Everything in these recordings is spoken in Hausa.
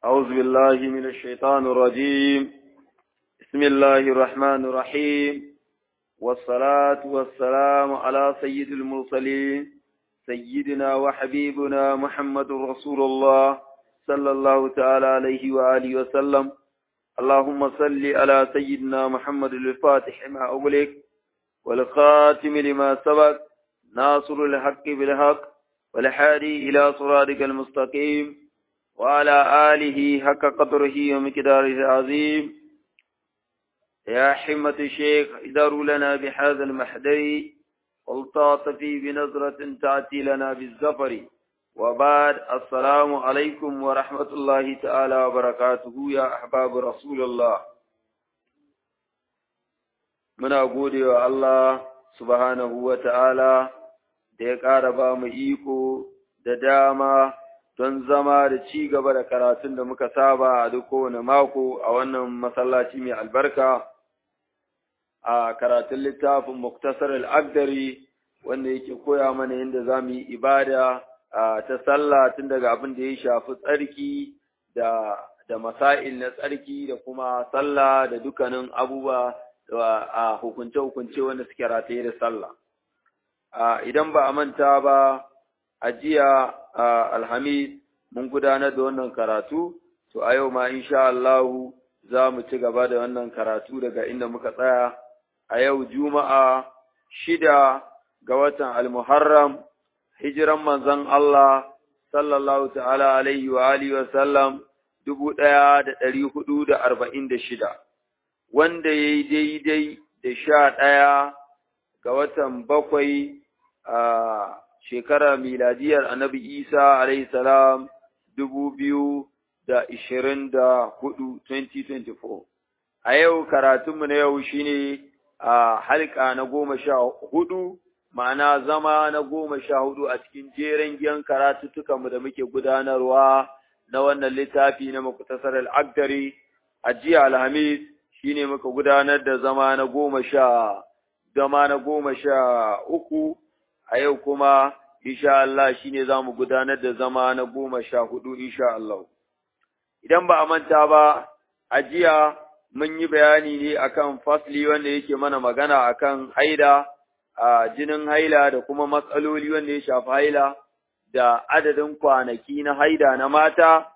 أعوذ بالله من الشيطان الرجيم بسم الله الرحمن الرحيم والصلاة والسلام على سيد المرسلين سيدنا وحبيبنا محمد رسول الله صلى الله تعالى عليه وآله وسلم اللهم صل على سيدنا محمد الفاتح ما أغلق والخاتم لما سبق ناصر الحق بالحق والحادي إلى صراطك المستقيم وعلى آله حق قدره ومقداره العظيم يا حمة الشيخ اداروا لنا بهذا المحضر والتعطفي بنظرة تأتي لنا بالزفر وبعد السلام عليكم ورحمة الله تعالى وبركاته يا أحباب رسول الله من أقول يا الله سبحانه وتعالى da ya ƙara ba mu iko da dama don zama da ci gaba da karatun da muka saba a duk kowane mako a wannan masallaci mai albarka a karatun littafin Muktasar al'agdari wanda yake koya mana yadda za mu yi ibada ta sallah tun daga abin da ya shafi tsarki da da masail na tsarki da kuma sallah da dukkanin abubuwa a hukunce-hukunce wanda suke rataye da sallah. idan ba a manta ba a jiya alhamis mun gudanar da wannan karatu to a yau ma insha Allah za mu ci gaba da wannan karatu daga inda muka tsaya a yau juma'a shida ga watan almuharram hijiran manzon Allah sallallahu ta'ala alaihi wa alihi wa sallam dubu ɗaya da ɗari hudu da arba'in da shida wanda ya yi daidai da sha ɗaya ga watan bakwai a shekarar miladiyar annabi Isa alayhi salam dubu biyu da ishirin da hudu 2024. A yau karatunmu na yau shine a halka na goma sha hudu, ma'ana zama na goma sha hudu a cikin jeren giyan karatuttukanmu da muke gudanarwa na wannan littafi na makutasar al'agdari a jiya alhamis shine muka gudanar da zama na goma sha zama na goma sha uku a yau kuma insha Allah shine za mu gudanar da zama na goma sha hudu insha Allah. Idan ba a manta ba, a jiya mun yi bayani ne akan fasli wanda yake mana magana akan haida, a jinin haila da kuma matsaloli wanda ya shafi haila da adadin kwanaki na haida na mata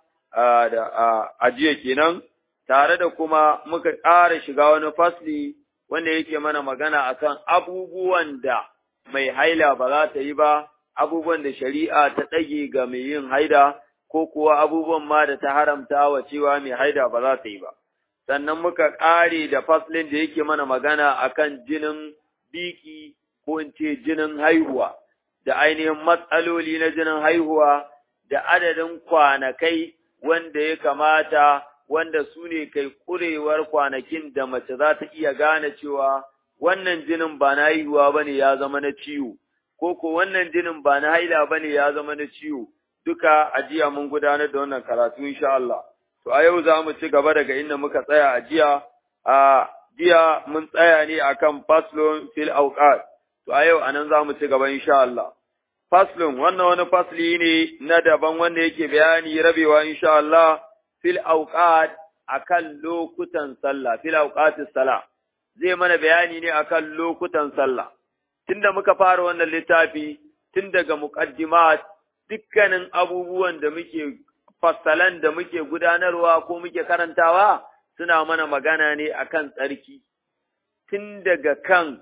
da a jiya kenan, tare da kuma muka ƙara shiga wani fasli wanda yake mana magana akan abubuwan da mai haila ba za ta yi ba, abubuwan da shari'a ta ɗage ga mai yin haida, ko kuwa abubuwan ma da ta haramta wa cewa mai haida ba za ta yi ba. Sannan muka ƙare da faslin da yake mana magana akan jinin biki ko in ce jinin haihuwa, da ainihin matsaloli na jinin haihuwa, da adadin kwanakai wanda ya kamata wanda su ne kai ƙurewar kwanakin da mace za ta iya gane cewa wannan jinin ba na haihuwa ba ne ya zama na ciwo, ko ko wannan jinin ba na haila ba ne ya zama na ciwo, duka a jiya mun gudanar da wannan karatu insha Allah. To a yau za mu ci gaba daga inda muka tsaya a jiya, a jiya mun tsaya ne akan faslon fil auqat. To a yau anan za mu ci gaba insha Allah. Faslon wannan wani fasli ne na daban wanda yake bayani rabewa insha Allah fil auqat akan lokutan sallah fil auqatis salah. zai mana bayani ne akan lokutan sallah. Tunda muka fara wannan littafi, tun daga muƙaddimat dukkanin abubuwan da muke fassalan da muke gudanarwa ko muke karantawa suna mana magana ne akan tsarki. Tun daga kan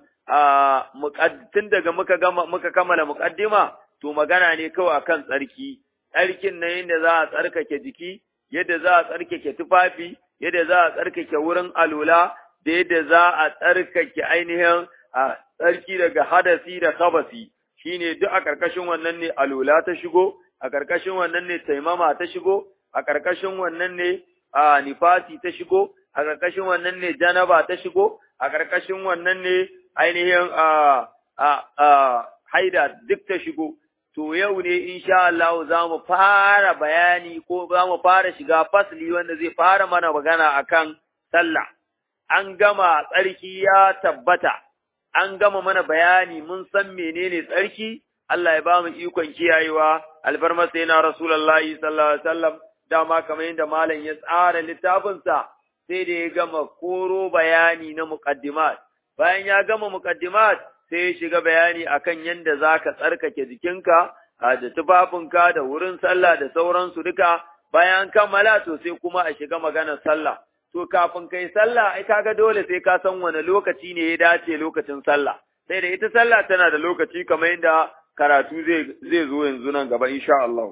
tun daga muka gama muka kammala muƙaddima to magana ne kawai akan tsarki. Tsarkin na yadda za a tsarkake jiki, yadda za a tsarkake tufafi, yadda za a tsarkake wurin alula, da yadda za a tsarkake ainihin a tsarki daga hadasi da kabasi shine duk a ƙarƙashin wannan ne alula ta shigo a ƙarƙashin wannan ne taimama ta shigo a ƙarƙashin wannan ne a nifasi ta shigo a ƙarƙashin wannan ne janaba ta shigo a ƙarƙashin wannan ne ainihin a a haida duk ta shigo to yau ne insha Allah za mu fara bayani ko za mu fara shiga fasli wanda zai fara mana magana akan sallah an gama tsarki ya tabbata, an gama mana bayani mun san menene tsarki, Allah ya ba mu ikon kiyayewa, alfarmasa yana Rasulallah sallallahu Alaihi wasallam dama kamar yadda malam ya tsara littafinsa sai da ya gama koro bayani na muqaddimat bayan ya gama muqaddimat sai ya shiga bayani akan yadda zaka tsarkake jikinka da tufafinka da wurin sallah da sauransu duka bayan kammala to sai kuma a shiga maganar sallah to kafin kai sallah ai kaga dole sai ka san wani lokaci ne ya dace lokacin sallah sai da ita sallah tana da lokaci kamar yadda karatu zai zai zo yanzu nan gaba insha Allah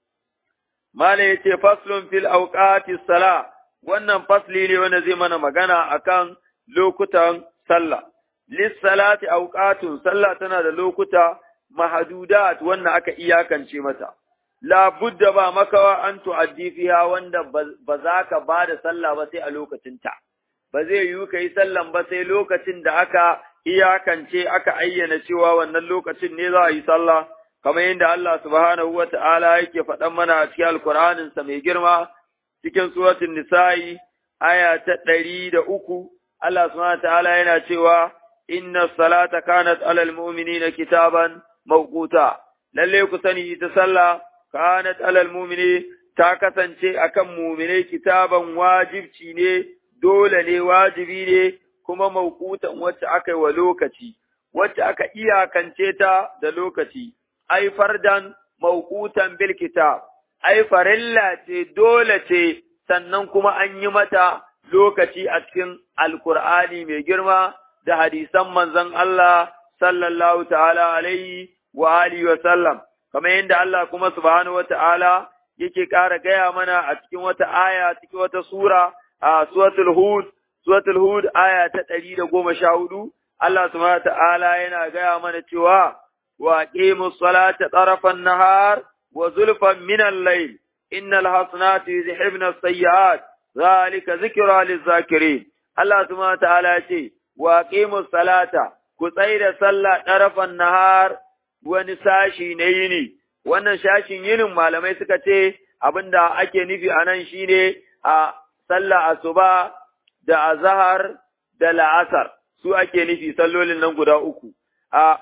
mala yace faslun fil awqatis sala wannan fasli ne wanda zai mana magana akan lokutan sallah lis salati awqatun sallah tana da lokuta mahadudat wanda aka iyakance mata la budda ba makawa an tu'addi fiha wanda ba za ka ba da sallah ba sai a lokacinta ba zai yiwu ka yi sallan ba sai lokacin da aka iyakance aka ayyana cewa wannan lokacin ne za a yi sallah kamar yadda Allah subhanahu wa ta'ala yake faɗan mana a cikin alkur'aninsa mai girma cikin suratul nisa'i aya ta ɗari da uku Allah subhanahu wa ta'ala yana cewa inna salata kanat alal mu'minina kitaban mawquta lalle ku sani ita sallah kanat alal mu'mini ta kasance akan mu'mine kitaban wajibci ne dole ne wajibi ne kuma mawqutan wacce aka yi wa lokaci wacce aka iyakance ta da lokaci ai fardan mawqutan bil kitab ai farilla ce dole ce sannan kuma an yi mata lokaci a cikin alkur'ani mai girma da hadisan manzon Allah sallallahu ta'ala alaihi wa alihi wa sallam kamar yadda Allah kuma subhanahu wata'ala yake ƙara gaya mana a cikin wata aya cikin wata sura a suratul hud suratul hud aya ta ɗari da goma sha hudu Allah subhanahu wata'ala yana gaya mana cewa wa aqimus salata tarafan nahar wa zulfan min al-layl innal hasanati yuzhibna as-sayyi'at zalika zikra liz-zakirin Allah subhanahu wata'ala ce wa aqimus salata ku tsaida sallah tarafan nahar wani sashi na yini, wannan shashin yinin malamai suka ce abinda ake nufi a nan shi ne a sallah asuba da azahar da la'asar, su ake nufi sallolin nan guda uku. A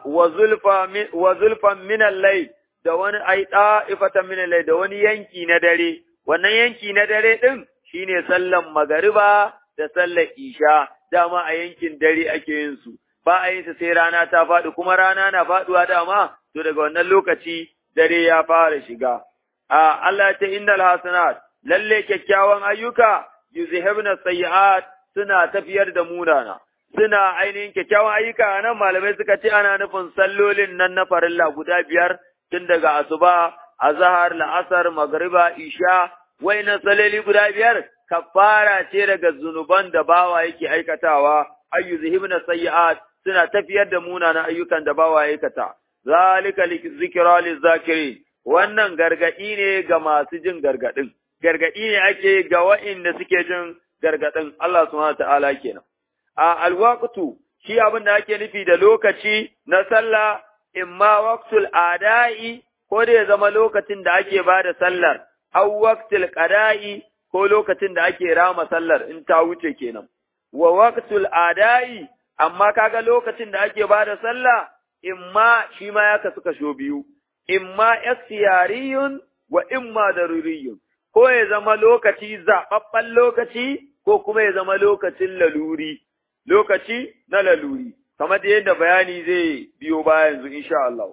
wa zulfan minan lai da wani aiɗa ifatan minan lai da wani yanki na dare, wannan yanki na dare ɗin shi ne sallan magariba da sallar isha, dama a yankin dare ake yin su. ba a yin sa sai rana ta faɗi kuma rana na faɗuwa dama to daga wannan lokaci dare ya fara shiga a Allah ta innal hasanat lalle kyakkyawan ayyuka yuzhibna sayyi'at suna tafiyar da munana suna ainihin kyakkyawan ayyuka nan malamai suka ce ana nufin sallolin nan na farilla guda biyar tun daga asuba azhar la'asar magriba isha wayannan salloli guda biyar kafara ce daga zunuban da bawa yake aikatawa ayyuzhibna sayyi'at suna tafiyar da munanan ayyukan da bawa aikata. Zalika zikira lizzakiri wannan gargadi ne ga masu jin gargadin. Gargadi ne ake ga wa'inda suke jin gargadin Allah subhanahu ta'ala kenan. A alwaqtu shi abin da ake nufi da lokaci na sallah imma waqtul ada'i ko da ya zama lokacin da ake ba da sallar, aw waqtul qada'i ko lokacin da ake rama sallar in ta wuce kenan. Wa waqtul ada'i amma kaga lokacin da ake bada sallah imma shi ma ya kasu kasho biyu imma ikhtiyariyun wa imma daruriyun ko ya zama lokaci zababban lokaci ko kuma ya zama lokacin laluri lokaci na laluri kamar da yadda bayani zai biyo baya yanzu insha Allah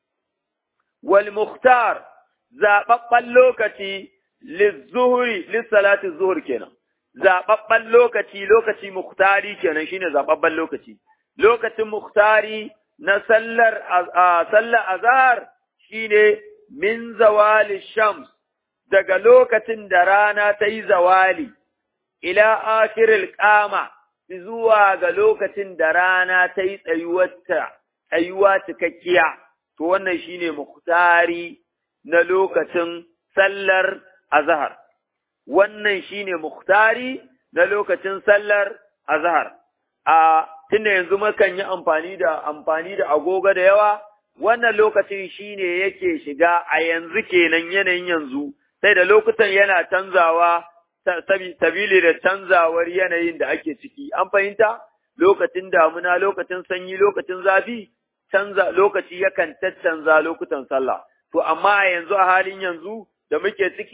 wal mukhtar zababban lokaci lizuhri lissalati zuhur kenan zaɓaɓɓen lokaci, lokaci muktari kenan shine zaɓaɓɓen lokaci. Lokacin muktari na sallar sallar azhar shine min zawali shams daga lokacin da rana ta yi zawali ila akhiril qama zuwa ga lokacin da rana ta yi tsayuwarta tsayuwa cikakkiya to wannan shine muktari na lokacin sallar azhar wannan shine muktari na lokacin sallar azhar a tunda yanzu mukan yi amfani da amfani da agogo da yawa wannan lokacin shine yake shiga a yanzu kenan yanayin yanzu sai da lokutan yana canzawa sabili da canzawar yanayin da ake ciki an fahimta lokacin damuna lokacin sanyi lokacin zafi canza lokaci yakan caccanza lokutan sallah to amma a yanzu a halin yanzu da muke ciki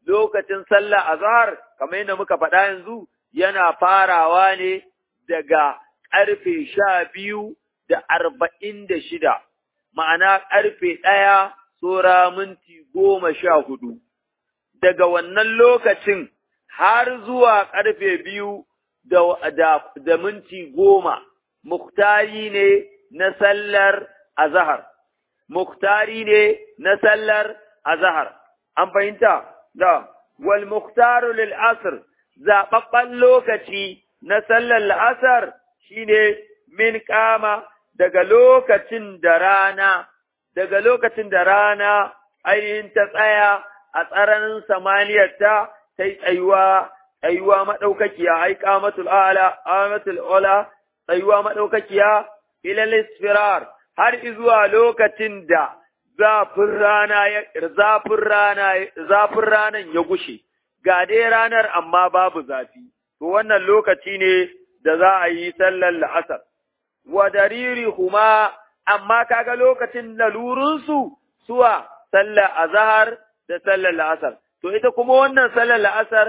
lokacin sallah azhar kamar yadda muka faɗa yanzu yana farawa ne daga ƙarfe sha biyu da arba'in da shida, ma'ana ƙarfe ɗaya tsora minti goma sha hudu. Daga wannan lokacin har zuwa ƙarfe biyu da, da, da minti goma, muktari ne na sallar azahar. Muktari ne na sallar azahar. An fahimta? Da, wal muktaru lil asr zaɓaɓɓen lokaci na sallar la'asar shi ne min kama daga lokacin da rana, daga lokacin da rana ainihin ta tsaya a tsaranin samaniyarta ta yi tsayuwa, tsayuwa maɗaukakiya, ai kamatul ala, amatul ola, tsayuwa maɗaukakiya, ilal isfirar, har izuwa lokacin da zafin rana ya, zafin rana, zafin ranan ya gushe. ga dai ranar amma babu zafi, to wannan lokaci ne da za a yi sallar la'asar. Wa dariri kuma, amma kaga lokacin lalurinsu suwa sallar azahar da sallar la'asar. To ita kuma wannan sallar la'asar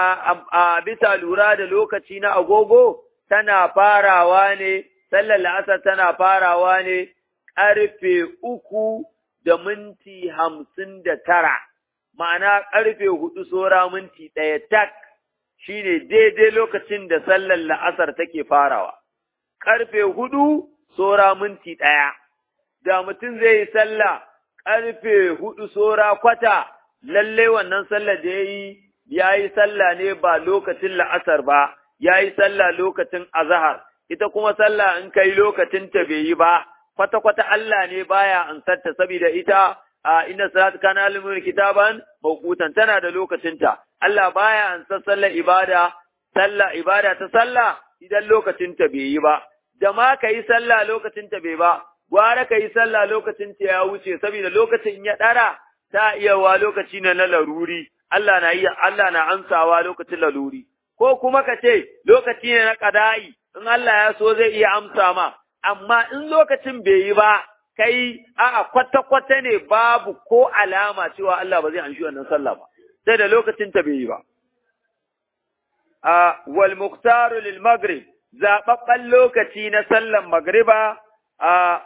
a, bisa lura da lokaci na agogo tana farawa ne, sallar la'asar tana farawa ne ƙarfe uku da minti hamsin da tara. ma'ana ƙarfe hudu sora minti ɗaya tak shi ne daidai lokacin da sallar la'asar take farawa. Ƙarfe hudu sora minti ɗaya, da mutum zai yi sallah ƙarfe hudu sora kwata, lalle wannan sallar da ya yi, ya yi sallah ne ba lokacin la'asar ba, ya yi sallah lokacin azahar, ita kuma sallah in kai lokacin ta bai yi ba, kwata-kwata Allah ne baya ansarta saboda ita a inda salat kana limin kitaban mawqutan tana da lokacinta Allah baya an san sallar ibada sallah ibada ta sallah idan lokacinta bai yi ba da ma kai sallah lokacinta bai ba gwara kai sallah lokacinta ya wuce saboda lokacin ya dara ta iya wa lokaci na laruri Allah na iya Allah na amsawa lokacin laruri ko kuma ka ce lokaci ne na qada'i in Allah ya so zai iya amsa ma amma in lokacin bai yi ba kai a'a kwata-kwata ne babu ko alama cewa Allah ba zai anshi wannan sallah ba, sai da lokacin ta bai yi ba. A wal muktaru lil maghrib zaɓaɓɓen lokaci na sallan magriba a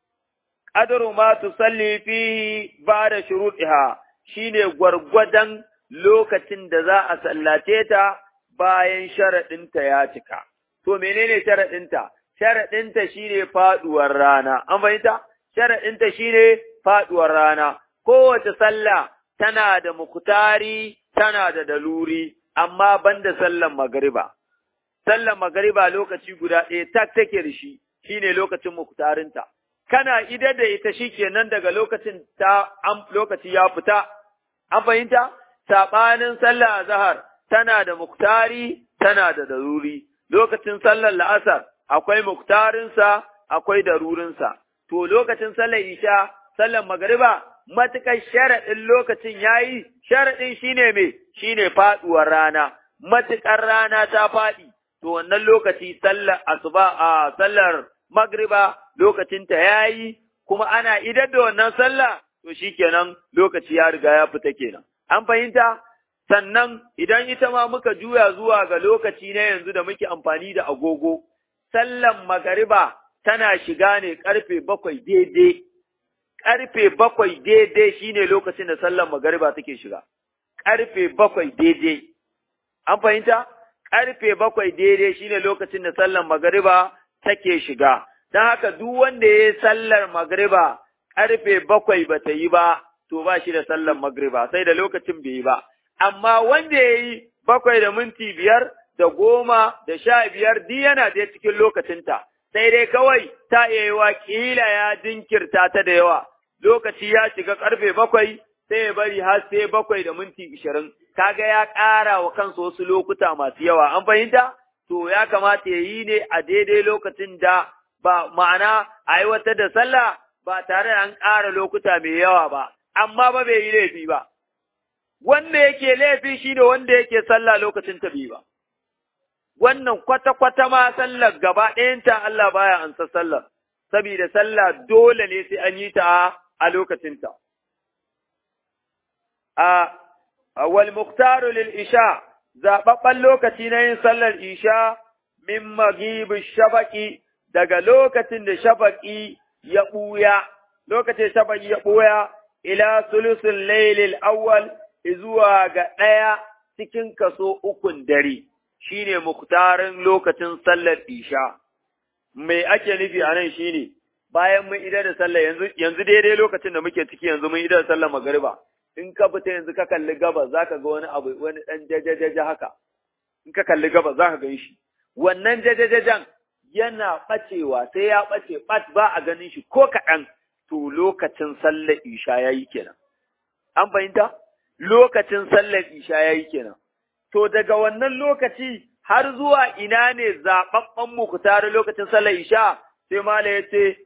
ƙadaru ma tu salli fihi ba da shuruɗiha shine gwargwadon lokacin da za a sallace ta bayan sharaɗinta ya cika. To menene sharaɗinta? Sharaɗinta shine faɗuwar rana, an fahimta? sharaɗinta shi ne faɗuwar rana, kowace sallah tana da muktari, tana da daluri, amma ban da sallan magariba. Sallan magariba lokaci guda ɗaya tak take da shi, shi ne lokacin muktarinta. Kana ida da ita shi kenan daga lokacin ta lokaci ya fita, an fahimta? Saɓanin sallah azahar tana da muktari, tana da daluri. Lokacin sallar la'asar akwai muktarinsa, akwai darurinsa. to lokacin sallar isha, sallar magariba, matuƙar sharaɗin lokacin ya yi, sharaɗin shi ne mai, shi ne faɗuwar rana, matuƙar rana ta faɗi, to wannan lokaci sallar asuba a sallar magriba lokacinta ya yi, kuma ana idar da wannan sallah, to shi kenan lokaci ya riga ya fita kenan. An fahimta? Sannan idan ita ma muka juya zuwa ga lokaci na yanzu da muke amfani da agogo, sallan magariba tana shiga ne ƙarfe bakwai daidai, ƙarfe bakwai daidai shine lokacin da sallan magariba take shiga, ƙarfe bakwai daidai. An fahimta? Ƙarfe bakwai daidai shine lokacin da sallan magariba take shiga. Don haka duk wanda ya yi sallar magariba ƙarfe bakwai ba ta yi ba, to ba shi da sallan magariba, sai da lokacin bai yi ba. Amma wanda ya yi bakwai da minti biyar da goma da sha biyar duk yana da cikin lokacinta. sai dai kawai ta iya wa ƙila ya jinkirta ta da yawa, lokaci ya shiga ƙarfe bakwai sai ya bari har sai bakwai da minti ishirin, kaga ya ƙara wa kansa wasu lokuta masu yawa, an fahimta? To ya kamata ya yi ne a daidai lokacin da ba ma'ana aiwatar da sallah ba tare da an ƙara lokuta mai yawa ba, amma ba bai yi laifi ba. Wanda yake laifi shi da wanda yake sallah lokacin ta ba. wannan kwata-kwata ma sallar gaba ɗayanta Allah baya ansa sallar, saboda sallah dole ne sai an yi ta a lokacinta. A wal muqtaru lil isha zababban lokaci na yin sallar isha min maghibi shafaqi daga lokacin da shafaqi ya buya lokacin shafaqi ya buya ila sulusul laylil awwal zuwa ga ɗaya cikin kaso ukun dare shine muktarin lokacin sallar isha me ake nufi a nan shine bayan mun idar da sallah yanzu yanzu daidai lokacin da muke ciki yanzu mun idar da sallar magariba in ka fita yanzu ka kalli gabas zaka ga wani abu wani dan jajajaja haka in ka kalli gabas zaka gan shi wannan jajajajan yana bacewa sai ya bace bat ba a ganin shi ko kaɗan to lokacin sallar isha yayi kenan an fahimta lokacin sallar isha yayi kenan to daga wannan lokaci har zuwa ina ne zaɓaɓɓen muku tare lokacin sallar isha sai mala ya ce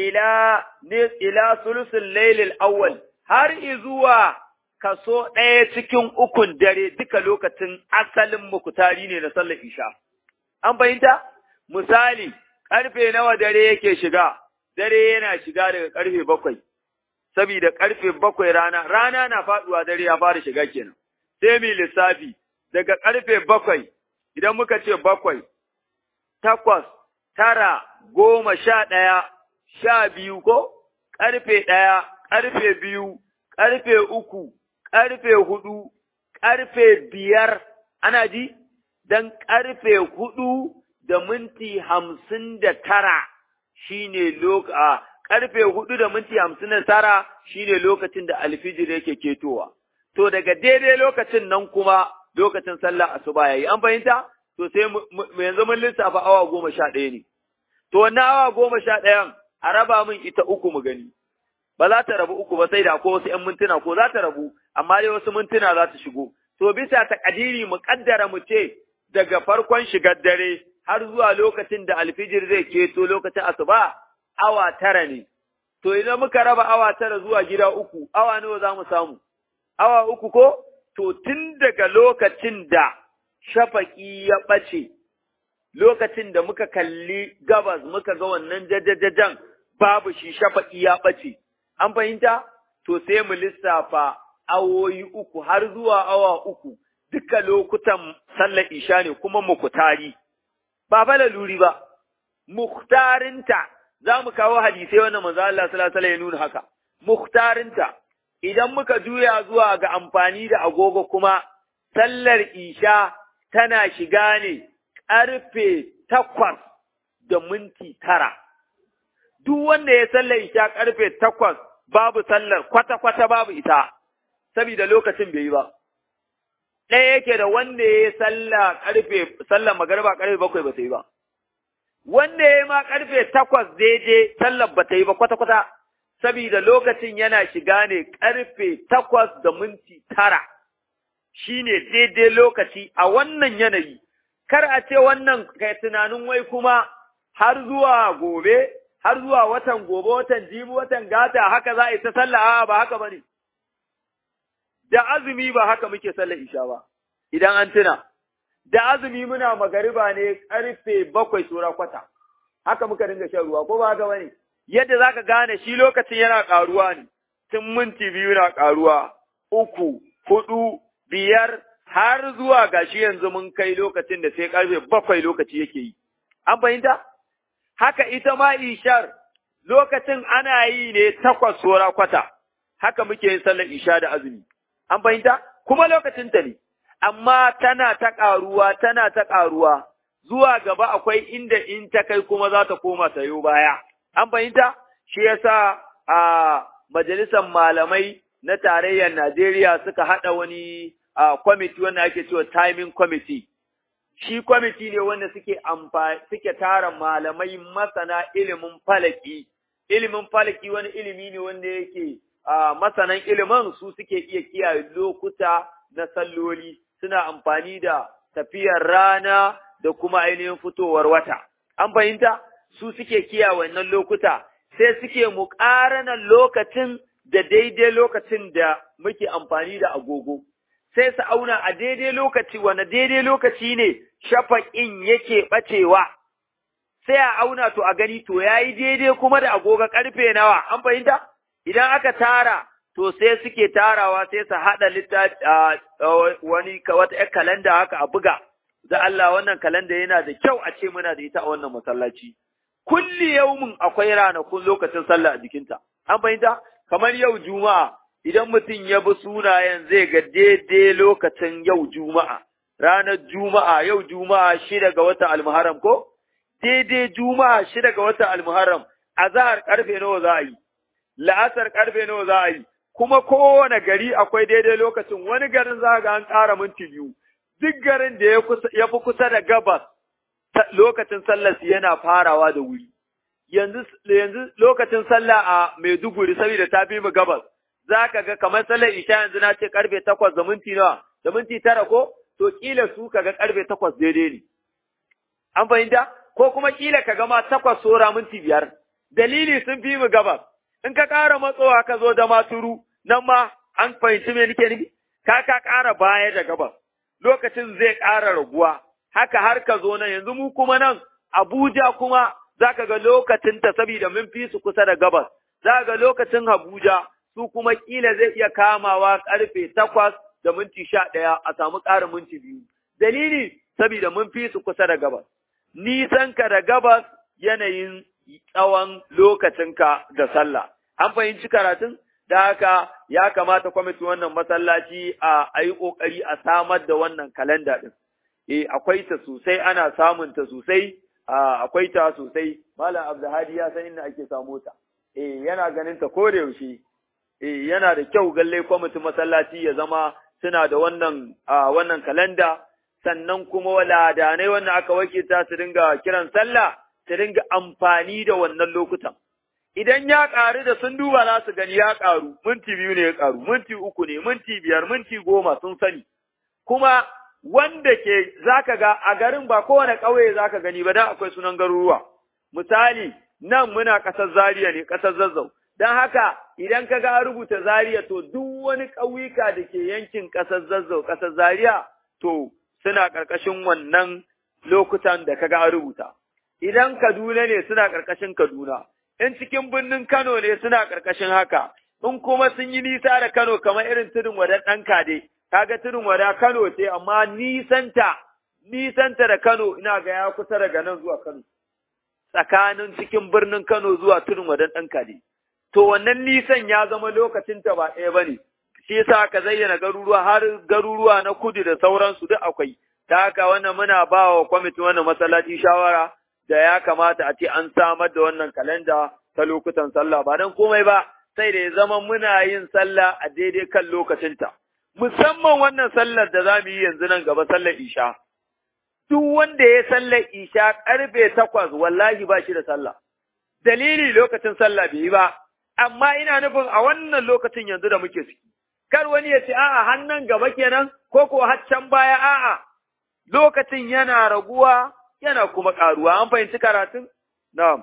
ila ne ila sulusul lailil awwal har zuwa kaso ɗaya cikin ukun dare duka lokacin asalin mukutari ne na sallar isha an fahimta misali karfe nawa dare yake shiga dare yana shiga daga karfe bakwai saboda karfe bakwai rana rana na faɗuwa dare ya fara shiga kenan sai mu lissafi daga karfe bakwai idan muka ce bakwai, takwas, tara, goma sha ɗaya, sha biyu ko, ƙarfe ɗaya, ƙarfe biyu, ƙarfe uku, ƙarfe hudu, ƙarfe biyar, ana ji? Don ƙarfe hudu da minti hamsin da tara shi ne loka, ƙarfe hudu da minti hamsin da tara shi ne lokacin da alfijir yake ketowa. To daga daidai lokacin nan kuma lokacin sallah asuba yayi an fahimta to sai yanzu mun lissafa awa goma sha ɗaya ne to wannan awa goma sha ɗayan a raba min ita uku mu gani ba za ta rabu uku ba sai da ko wasu ƴan mintuna ko za ta rabu amma dai wasu mintuna za ta shigo to bisa ta kadiri mu kaddara mu ce daga farkon shigar dare har zuwa lokacin da alfijir zai keto lokacin asuba awa tara ne to idan muka raba awa tara zuwa gida uku awa nawa za mu samu awa uku ko to tun daga lokacin da shafaƙi ya ɓace, lokacin da muka kalli gabas muka ga wannan jajajajan babu shi shafaƙi ya ɓace, an fahimta? To sai mu lissafa awoyi uku har zuwa awa uku, duka lokutan sallar isha ne kuma mukutari, ba fa luri ba, muktarinta, za mu kawo hadisai wannan manzo Allah sallallahu alaihi ya nuna haka, muktarinta. idan muka juya zuwa ga amfani da agogo kuma, sallar isha tana shiga ne ƙarfe takwas da minti tara. Duk wanda ya sallar isha ƙarfe takwas babu sallar kwata-kwata babu ita, saboda lokacin bai yi ba. Ɗaya yake da wanda ya yi sallar ƙarfe, sallar magarba ƙarfe bakwai ba ta yi ba. Wanda ya yi ma ƙarfe takwas daidai sallar ba ta yi ba kwata-kwata. saboda lokacin yana shiga ne ƙarfe takwas da minti tara, shi ne daidai lokaci a wannan yanayi, kar a ce wannan kai tunanin wai kuma har zuwa gobe, har zuwa watan gobe, watan jibi, watan gata, haka za a yi ta sallah, a ba haka ba ne. Da azumi ba haka muke sallar isha ba, idan an tuna, da azumi muna magariba ne ƙarfe bakwai tura kwata, haka muka dinga shan ruwa, ko ba haka ba ne? yadda za ka gane shi lokacin yana ƙaruwa ne, tun minti biyu na ƙaruwa, uku, hudu, biyar, har zuwa gashi yanzu mun kai lokacin da sai ƙarfe bakwai lokaci yake yi. An fahimta? Haka ita ma ishar lokacin ana yi ne takwas sora kwata, haka muke yin sallar isha da azumi. An fahimta? Kuma lokacin ta ne, amma tana ta ƙaruwa, tana ta ƙaruwa, zuwa gaba akwai inda in ta kai kuma za ta koma sayo baya. An fahimta? Shi yasa a majalisar malamai na tarayyar Najeriya suka haɗa wani kwamiti wanda ake cewa timing committee. Shi kwamiti ne wanda suke suke tara malamai masana ilimin falaki. Ilimin falaki wani ilimi ne wanda yake masanan ilimin su suke iya kiyaye lokuta na salloli suna amfani da tafiyar rana da kuma ainihin fitowar wata. An fahimta? su suke kiya wannan lokuta, sai suke muƙaranan lokacin da daidai lokacin da muke amfani da agogo. Sai su auna a daidai lokaci, wane daidai lokaci ne shafaƙin yake ɓacewa. Sai a auna to a gani to ya yi daidai kuma da agogo ƙarfe nawa, an fahimta? Idan aka tara, to sai suke tarawa sai su haɗa littafi wani wata ‘yar kalanda haka a buga, da Allah wannan kalanda yana da kyau a ce muna da ita a wannan masallaci. Kulli yaumin akwai ranakun lokacin sallah a jikinta, an fahimta? Kamar yau Juma'a, idan mutum ya bi sunayen zai ga daidai lokacin yau Juma'a, ranar Juma'a, yau Juma'a shida ga watan Almuharram ko? Daidai Juma'a shida ga watan Almuharram, azahar karfe nawa za a yi, la'asar karfe nawa za a yi, kuma kowane gari akwai daidai lokacin wani garin za ga an ƙara minti biyu, duk garin da ya fi kusa da gabas lokacin sallar yana farawa da wuri. Yanzu, yanzu lokacin sallah a Maiduguri saboda ta fi mu gabas, za ka ga kamar sallar isha yanzu na ce karfe takwas da minti nawa, da minti tara ko, to kila su ka ga karfe takwas daidai ne. An fahimta? Ko kuma kila ka gama takwas sora minti biyar. Dalili sun fi mu gabas. In ka ƙara matsowa ka zo da maturu, nan ma an fahimci me nake nufi? Ka ka ƙara baya da gabas. Lokacin zai ƙara raguwa. Haka har ka zo nan yanzu mu kuma nan Abuja kuma za ka ga lokacinta saboda mun fi su kusa da gabas. Za ga lokacin Abuja su kuma kila zai iya kamawa karfe takwas da minti sha ɗaya a samu ƙarin minti biyu. Dalili saboda mun fi su kusa da gabas. Nisan ka da gabas yanayin tsawon lokacinka da sallah. An fahimci karatun? Da haka ya kamata kwamiti wannan masallaci a yi ƙoƙari a samar da wannan kalanda ɗin. Eh, akwai ta sosai, ana samun ta sosai, akwai ta sosai, Malam Abdulhadi ya san inda ake samo ta. Eh, yana ganin ta ko da yaushe. Eh, yana da kyau galle kwamitin masallaci ya zama suna da wannan wannan kalanda, sannan kuma waladanai wannan aka wakilta su dinga kiran sallah, su dinga amfani da wannan lokutan. Idan ya ƙaru da sun duba za su gani ya ƙaru, minti biyu ne ya ƙaru, minti uku ne, minti biyar, minti goma sun sani. Kuma wanda ke zaka ga a garin ba kowane ƙauye zaka gani ba dan akwai sunan garuruwa. Misali, nan muna ƙasar Zaria ne, ƙasar Zazzau. Don haka idan ka ga rubuta Zaria to duk wani ƙauyuka da ke yankin ƙasar Zazzau, ƙasar Zaria, to suna ƙarƙashin wannan lokutan da ka ga rubuta. Idan Kaduna ne suna ƙarƙashin Kaduna, in cikin birnin Kano ne suna ƙarƙashin haka, in kuma sun yi nisa da Kano kamar irin tudun wadan ɗan kade, kaga tudun wada Kano ce amma nisanta, nisanta da Kano ina ga ya kusa daga nan zuwa Kano. Tsakanin cikin birnin Kano zuwa tudun wadan ɗan kade. To wannan nisan ya zama lokacin ta ba ɗaya ba ne, shi yasa aka zayyana garuruwa har garuruwa na kudu da sauransu duk akwai. Ta haka wannan muna ba wa kwamitin wannan masallaci shawara da ya kamata a ce an samar da wannan kalanda ta lokutan sallah ba don komai ba sai da ya zama muna yin sallah a daidai kan lokacinta. Musamman wannan sallar da za mu yi yanzu nan gaba sallar isha. Duk wanda ya sallar isha karfe takwas wallahi ba shi da sallah. Dalili lokacin sallah bai yi ba, amma ina nufin a wannan lokacin yanzu da muke ciki. Kar wani ya ce a'a hannun gaba kenan ko ko haccan baya a'a lokacin yana raguwa yana kuma ƙaruwa, an fahimci karatun? Na'am.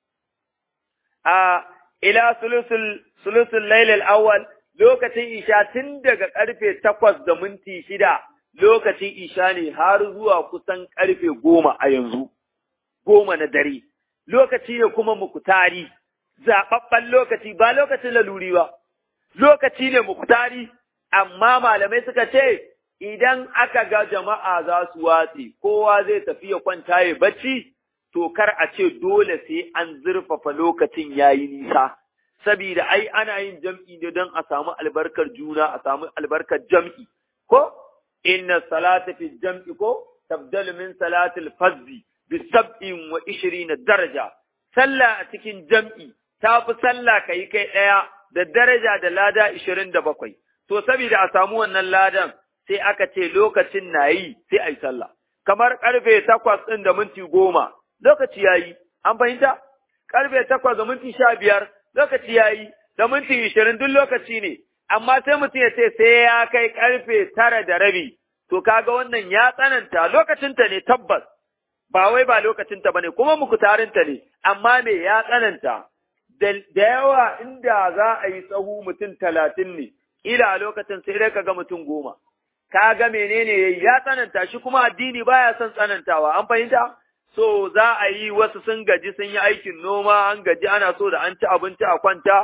A ila sulusul sulusul lailal awwal lokacin isha tun daga ƙarfe takwas da minti shida lokacin isha ne har zuwa kusan ƙarfe goma a yanzu, goma na dare. Lokaci ne kuma mukutari, zaɓaɓɓen lokaci ba lokacin laluri ba, lokaci ne mukutari, amma malamai suka ce idan aka ga jama'a za su watse, kowa zai tafi ya kwanta ya bacci, to kar a ce dole sai an zurfafa lokacin yayi nisa. Sabida ai ana yin jam'i ne don a samu albarkar juna, a samu albarkar jam'i, ko? Inna salata fi jam'i ko? Tabdal min salatil fazzi bi sab'in wa ishirina daraja. Sallah a cikin jam'i ta fi sallah ka yi kai ɗaya da daraja da lada ishirin da bakwai. To, sabida a samu wannan ladan, sai aka ce lokacin na yi sai a yi sallah. Kamar ƙarfe takwas ɗin da minti goma, lokaci ya yi, an fahimta? Ƙarfe takwas da minti sha biyar, lokaci ya yi, da minti ishirin duk lokaci ne, amma sai mutum ya ce sai ya kai ƙarfe tara da rabi, to kaga wannan ya tsananta lokacinta ne tabbas, ba wai ba lokacinta ba ne, kuma mukutarinta ne, amma me ya tsananta. Da yawa inda za a yi tsahu mutum talatin ne, ƙila a lokacin sai dai ka ga mutum goma. ka ga menene ya tsananta shi kuma addini baya son tsanantawa an fahimta so za a yi wasu sun gaji sun yi aikin noma an gaji ana so da an ci abinci a kwanta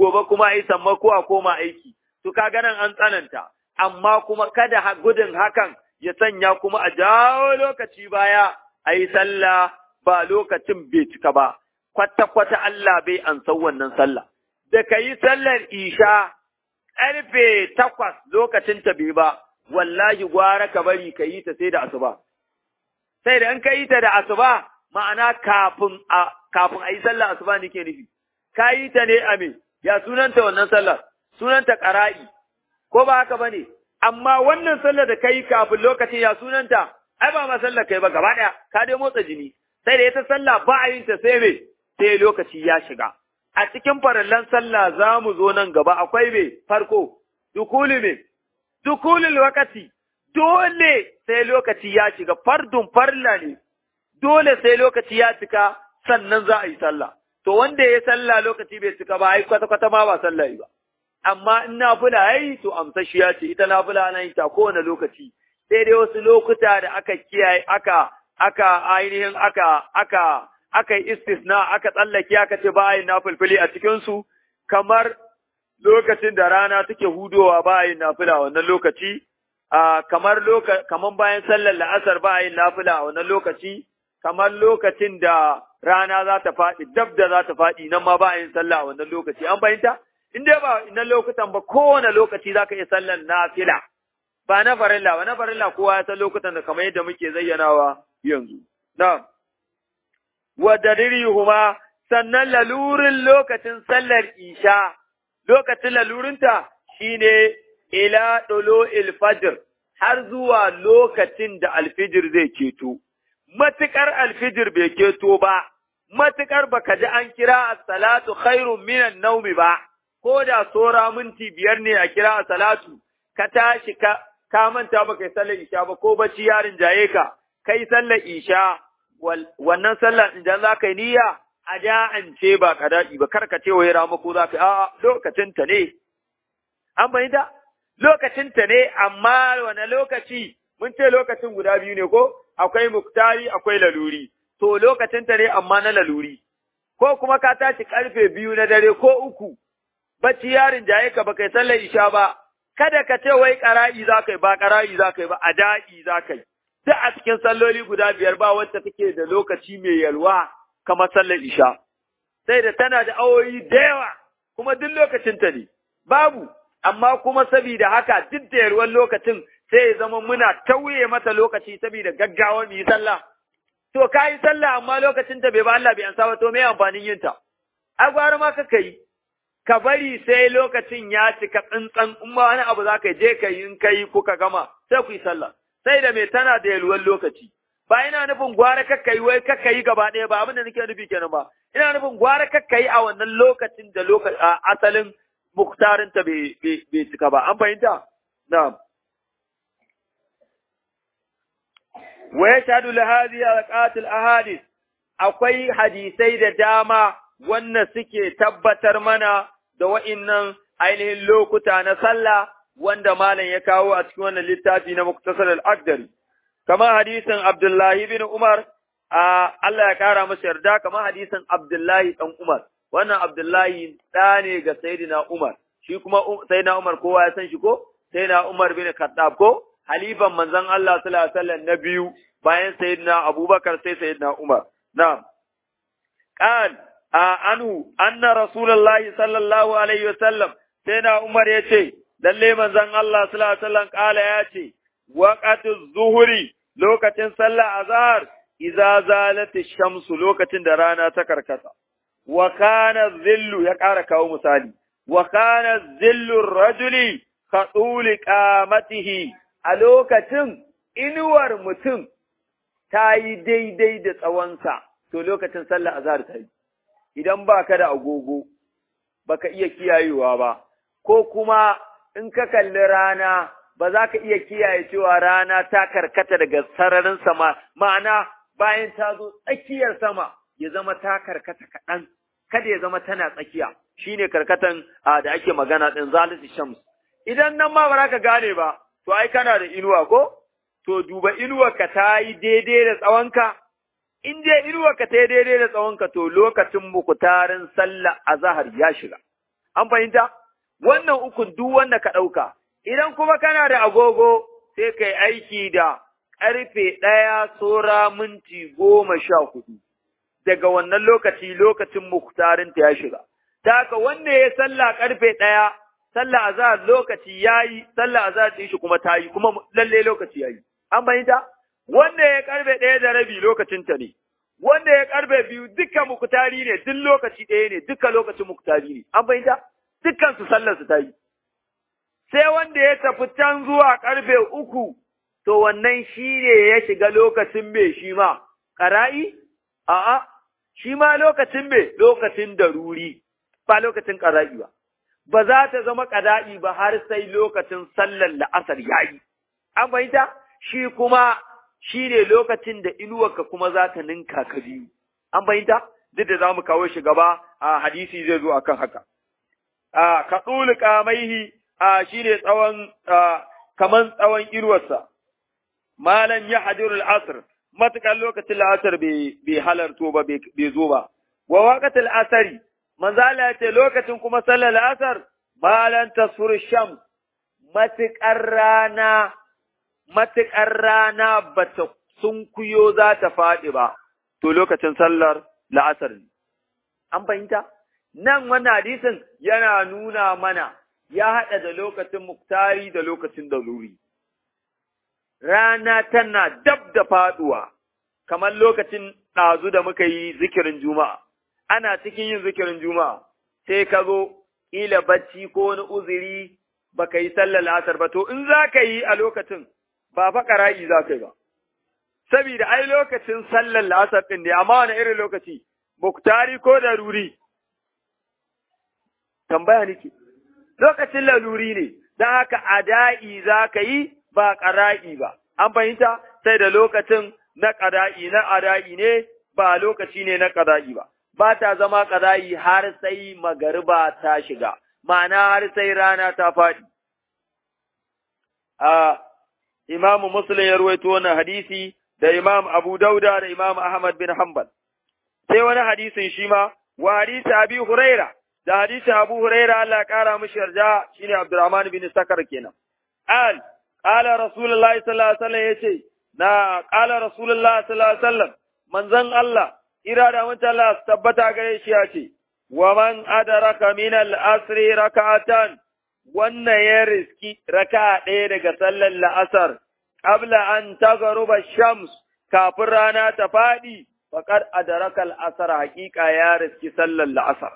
gobe kuma a yi sammako a koma aiki to kaga nan an tsananta amma kuma kada gudun hakan ya sanya kuma a jawo lokaci baya a yi sallah ba lokacin bai cika ba kwata-kwata Allah bai an san wannan sallah da ka yi sallar isha ƙarfe takwas lokacin ta bai ba wallahi gwara ka bari ka yi ta sai da asuba sai da in ka yi ta da asuba ma'ana kafin a kafin a yi sallar asuba nake nufi ka yi ta ne a me ya sunanta wannan sallar sunanta ƙara'i ko ba haka bane amma wannan sallar da kai kafin lokacin ya sunanta ai ba ma sallar kai ba gaba ɗaya ka dai motsa jini sai da ita sallah ba a yin ta sai me sai lokaci ya shiga a cikin farallan sallah za mu zo nan gaba akwai me farko dukuli me dukulul wakati dole sai lokaci ya shiga fardun farla ne dole sai lokaci ya cika sannan za a yi sallah to wanda ya sallah lokaci bai cika ba ai kwata kwata ma ba sallah ba amma in nafila yayi to amsashiya ce ita nafila ana yin ta kowane lokaci sai dai wasu lokuta da aka kiyaye aka aka ainihin aka aka aka yi istisna aka tsallake aka ce ba yin nafilfili a cikin su kamar lokacin da rana take hudowa ba yin nafila wannan lokaci a kamar loka kamar bayan sallar la'asar ba yin nafila a wannan lokaci kamar lokacin da rana za ta faɗi dab da za ta faɗi nan ma ba yin sallah a wannan lokaci an fahimta in dai ba na lokutan ba kowane lokaci za ka iya sallar nafila ba na farilla ba na farilla kowa ya san lokutan da kamar yadda muke zayyanawa yanzu na wa huma sannan lalurin lokacin sallar isha lokacin lalurinta shine ila dolo fajr har zuwa lokacin da alfijir zai keto matukar alfijir bai keto ba matukar baka ji an kira as-salatu khairun minan naumi ba ko da sora minti biyar ne a kira a salatu, ka tashi ka, ka manta ba kai sallar isha ba ko bacci yarin jaye ka, kai sallar isha, wannan sallar idan za ka yi niyya a da'ance ba ka daɗi ba, kar ka ce wa rama ko za ka yi, a'a lokacinta ne. An bayyana? Lokacinta ne, amma wane lokaci, mun ce lokacin guda biyu ne ko, akwai muktari, akwai laluri. To lokacinta ne amma na laluri. Ko kuma ka tashi karfe biyu na dare ko uku, bacci yarin jaye ka ba kai sallar isha ba, kada ka ce wai ƙara'i za ka yi ba ƙara'i za ka yi ba, a da'i za ka yi. Duk a cikin salloli guda biyar ba wacce take da lokaci mai yalwa kamar sallar isha. Sai da tana da awoyi da yawa, kuma duk lokacinta ne, babu, amma kuma sabida haka duk da yalwar lokacin sai ya zama muna tauye mata lokaci sabida gaggawa mu yi sallah. To ka yi sallah amma lokacinta bai ba Allah bai ansa ba to me amfanin yinta? A gwara ma ka yi, ka bari sai lokacin ya cika tsantsan in ma wani abu za ka je ka yi in ka yi kuka gama sai ku yi sallah sai da mai tana da yalwar lokaci ba ina nufin gwara kakka yi wai kakka yi gaba ɗaya ba abin da nake nufi kenan ba ina nufin gwara kakka yi a wannan lokacin da asalin muktarin ta bai cika ba an fahimta na'am wa yashhadu li hadhihi alqatil ahadith akwai hadisai da dama wannan suke tabbatar mana da wa'innan ainihin lokuta na sallah wanda malam ya kawo a cikin wannan littafi na Muktasar al-Aqdari kamar hadisin Abdullahi bin Umar a Allah ya kara masa yarda kamar hadisin Abdullahi dan Umar wannan Abdullahi da ne ga Sayyidina Umar shi kuma Sayyidina Umar kowa ya san shi ko Sayyidina Umar bin Khattab ko halifan manzon Allah sallallahu alaihi wasallam na biyu bayan Sayyidina Abubakar sai Sayyidina Umar na'am قال عنه أن رسول الله صلى الله عليه وسلم سيدنا عمر يتي lalle manzon Allah sallallahu alaihi wasallam kala ya ce waqatu zuhuri lokacin sallah azhar idza zalat shamsu lokacin da rana ta karkata wa kana zillu ya kara kawo misali wa kana zillu rajuli qatuli qamatihi a lokacin inuwar mutum ta yi daidai da tsawonsa to lokacin sallah azhar ta yi idan ba ka da agogo baka iya kiyayewa ba ko kuma in ka kalli rana ba za ka iya kiyaye cewa rana ta karkata daga sararin sama ma'ana bayan ta zo tsakiyar sama ya zama ta karkata kaɗan kada ya zama tana tsakiya shine karkatan da ake magana ɗin zalisi shams idan nan ma ba za ka gane ba to ai kana da inuwa ko to duba inuwarka ta yi daidai da tsawonka in dai inuwarka ta yi daidai da tsawonka to lokacin mukutarin sallah azahar ya shiga an fahimta wannan ukun duk wanda ka ɗauka idan kuma kana da agogo sai kai aiki da ƙarfe ɗaya tsora minti goma sha hudu daga wannan lokaci lokacin muktarinta ya shiga ta haka wanda ya sallah ƙarfe ɗaya sallah azhar lokaci yayi sallah azhar din shi kuma tayi kuma lalle lokaci yayi an fahimta wanda ya karbe ɗaya da rabi lokacin ta ne wanda ya karbe biyu duka muktari ne duk lokaci ɗaya ne duka lokacin muktari ne an fahimta dukkan su sallar su tayi sai wanda ya tafi can zuwa karfe uku to wannan shi ne ya shiga lokacin me shi ma ƙara'i a'a shi ma lokacin me lokacin daruri ba lokacin ƙara'i ba ba za ta zama ƙada'i ba har sai lokacin sallar la'asar ya yi. An fahimta? Shi kuma shi ne lokacin da inuwarka kuma za ta ninka ka biyu. An fahimta? Duk da za mu kawo shi gaba a hadisi zai zo akan haka. A ka tsuli kamaihi a shi ne tsawon kaman tsawon inuwarsa. Malam ya hadiru al'asar, matuƙar lokacin la'asar bai halarto ba bai zo ba. Wa waƙatul asari, manzala ya ce lokacin kuma sallar asar balan tasfur sham matuƙar rana matuƙar rana bata sunkuyo za ta faɗi ba to lokacin sallar la'asar ne an fahimta nan wannan hadisin yana nuna mana ya haɗa da lokacin muktari da lokacin daruri rana tana dab da faɗuwa kamar lokacin ɗazu da muka yi zikirin juma'a ana cikin yin zikirin juma'a sai ka zo ƙila bacci ko wani uzuri ba ka yi sallar asar ba to in za ka yi a lokacin ba fa ƙara'i za ka yi ba saboda ai lokacin sallar asar ɗin ne amma wani irin lokaci muktari ko daruri tambaya nake lokacin laluri ne don haka ada'i za ka yi ba ƙara'i ba an fahimta sai da lokacin na ƙada'i na ada'i ne ba lokaci ne na ƙada'i ba ba ta zama ƙada'i har sai magariba ta shiga, ma'ana har sai rana ta faɗi. A Imamu Muslim ya ruwaito wannan hadisi da Imam Abu Dauda da Imam Ahmad bin Hanbal. Sai wani hadisin shi ma, wa hadisi Abi Huraira, da hadisin Abu Huraira Allah ƙara mishi yarda shine Abdurrahman bin Sakar kenan. Al, ƙala Rasulullahi sallallahu alaihi wasallam yace, na ƙala Rasulullahi sallallahu alaihi wasallam, manzon Allah ira da wancan Allah su tabbata gare shi ya ce, wa man adaraka min al-asri raka'atan wannan ya riski raka ɗaya daga sallar la'asar, qabla an tagaruba shams kafin rana ta faɗi, faƙar adaraka al'asar haƙiƙa ya riski sallar la'asar.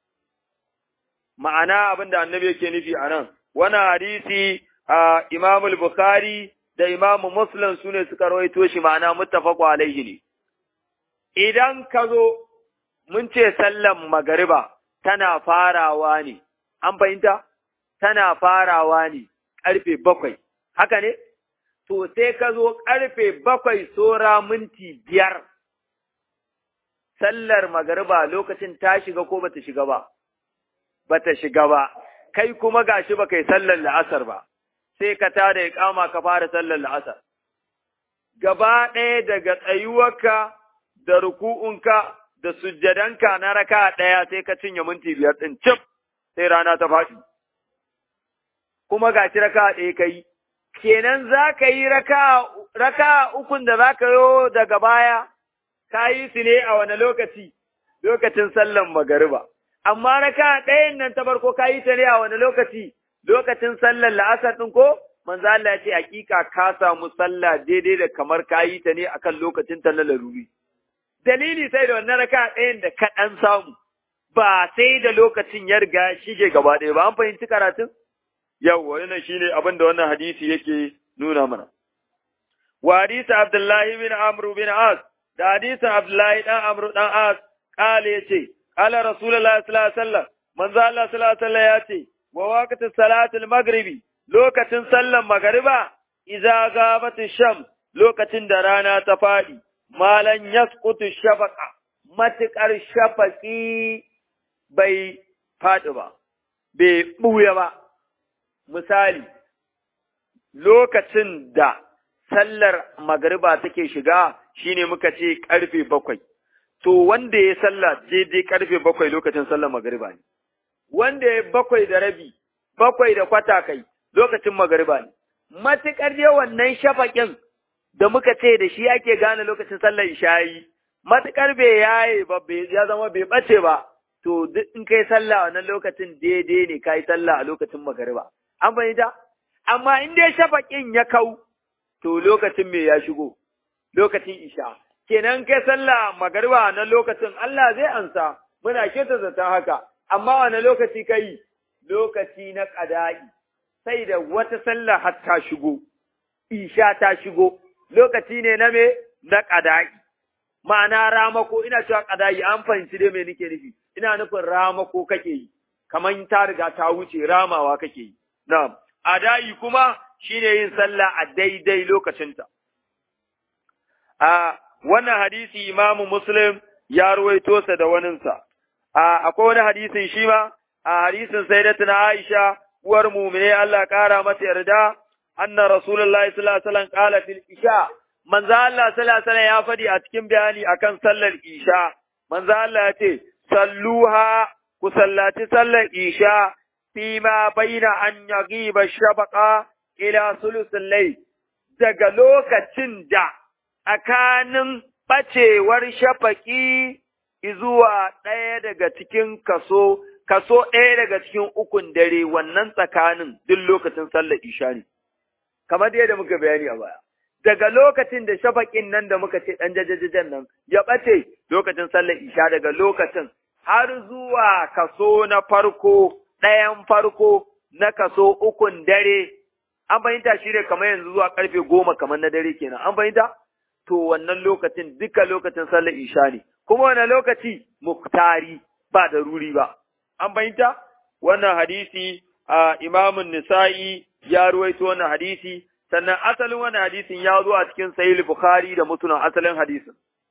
Ma'ana abin da annabi yake nufi a nan, wani hadisi a Imamul Bukhari da Imamu Muslim su ne suka rawaito shi ma'ana muttafaqu alaihi ne. idan ka zo mun ce sallan magariba tana farawa ne, an fahimta? Tana farawa ne ƙarfe bakwai, haka ne? To sai ka zo ƙarfe bakwai sora minti biyar, sallar magariba lokacin ta shiga ko bata shiga ba? Bata shiga ba, kai kuma gashi ba kai sallar la'asar ba, sai ka tada ya kama ka fara sallar la'asar. Gaba ɗaya daga tsayuwarka da ruku'unka da sujjadanka na raka ɗaya sai ka cinye minti biyar ɗin cif sai rana ta faɗi. Kuma ga shi raka ɗaya ka yi, kenan za ka yi raka ukun da za ka yo daga baya, ka yi su ne a wani lokaci, lokacin sallan magariba. Amma raka ɗayan nan ta farko ka yi ta ne a wani lokaci, lokacin sallan la'asar ɗin ko? Manzo Allah ya ce hakika ka samu sallah daidai da kamar ka yi ta ne akan lokacin ta na laruri. dalili sai da wannan raka ɗayan da kaɗan samu, ba sai da lokacin ya riga shige gaba ɗaya ba, an fahimci karatun? Yau, wannan shi ne abin da wannan hadisi yake nuna mana. Wa hadisi Abdullahi bin Amru bin As, da hadisin Abdullahi ɗan Amru ɗan As, ƙala ya ce, ƙala Rasulullah sallallahu alaihi wasallam, manzo Allah sallallahu alaihi wasallam ya ce, wa waqtin salatul maghribi, lokacin sallan magariba, idza gabat sham, lokacin da rana ta faɗi, malan yasqutu shafaqa matuƙar shafaƙi bai faɗi ba, bai ɓuya ba. Misali, lokacin da sallar magariba take shiga shine muka ce ƙarfe bakwai, to wanda ya salla daidai ƙarfe bakwai lokacin sallar magariba ne. wanda ya bakwai da rabi bakwai da kwata kai lokacin magariba ne matukar dai wannan shafaƙin da muka ce da shi ake gane lokacin sallar ishayi matukar bai yaye ba ya zama bai bace ba to duk in kai sallah wannan lokacin daidai ne kai sallah a lokacin magariba an fahimta amma in dai shafaƙin ya kau to lokacin me ya shigo lokacin isha kenan kai sallah magariba na lokacin Allah zai ansa muna keta zata haka amma wani lokaci kai lokaci na qada'i sai da wata sallah har ta shigo isha ta shigo lokaci ne na me na qada'i ma'ana ramako ina cewa qada'i an fahimci dai me nake nufi ina nufin ramako kake yi kaman ta riga ta wuce ramawa kake yi na'am ada'i kuma shine yin sallah a daidai lokacinta a wannan hadisi imamu muslim ya ruwaito sa da waninsa a akwai wani hadisin shi ma a hadisin sayyidatuna aisha uwar mu'mine Allah kara mata yarda anna rasulullahi sallallahu alaihi wasallam qala fil isha manzo Allah sallallahu alaihi wasallam ya fadi a cikin bayani akan sallar isha manzo Allah ya ce salluha ku sallaci sallar isha fima baina an yagiba shabaqa ila sulusul layl daga lokacin da tsakanin ɓacewar shafaƙi zuwa ɗaya daga cikin kaso, kaso ɗaya daga cikin ukun dare wannan tsakanin duk lokacin sallar isha ne, kamar yadda muka bayani a baya. Daga lokacin da shafaƙin nan da muka ce ɗan jajajajen nan ya ɓace lokacin sallar isha daga lokacin har zuwa kaso na farko, ɗayan farko na kaso ukun dare, an fahimta shi ne kamar yanzu zuwa ƙarfe goma kamar na dare kenan, an fahimta? to wannan lokacin duka lokacin sallar isha ne, kuma wani lokaci muktari ba da ruri ba. An fahimta? Wannan hadisi a imamun nisa'i ya ruwaito wannan hadisi, sannan asalin wannan hadisin ya zo a cikin sahih Bukhari da mutunan asalin hadisin.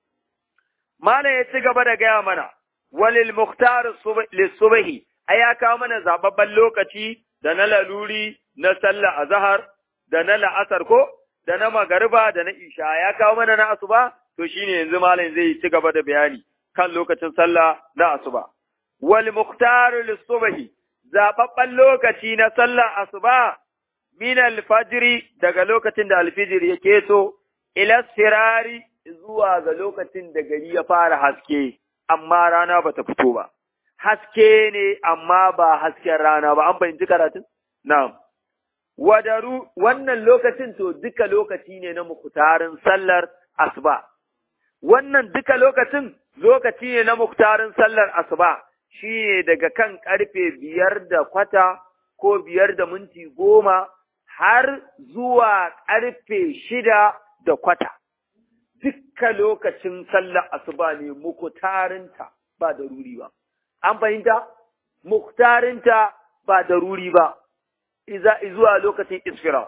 Mana ya ci gaba da gaya mana, walil muktar lissubahi, ai ya kawo mana zababben lokaci da na laluri na sallar azahar da na la'asar ko da na magariba da na isha ya kawo mana na asuba to shine yanzu malam zai ci gaba da bayani kan lokacin sallah na asuba wal muqtaru lis-subhi zababban lokaci na sallah asuba min al-fajr daga lokacin da al-fajr yake so ila sirari zuwa ga lokacin da gari ya fara haske amma rana bata fito ba haske ne amma ba hasken rana ba an fahimci karatun na'am wadaru wannan lokacin to duka lokaci ne na muktarin sallar asuba wannan duka lokacin lokaci ne na muktarin sallar asuba shi ne daga kan karfe biyar da kwata ko biyar da minti goma har zuwa karfe shida da kwata duka lokacin sallar asuba ne muktarinta ba da ruri ba an fahimta muktarinta ba da ruri ba iza zuwa lokacin isfira.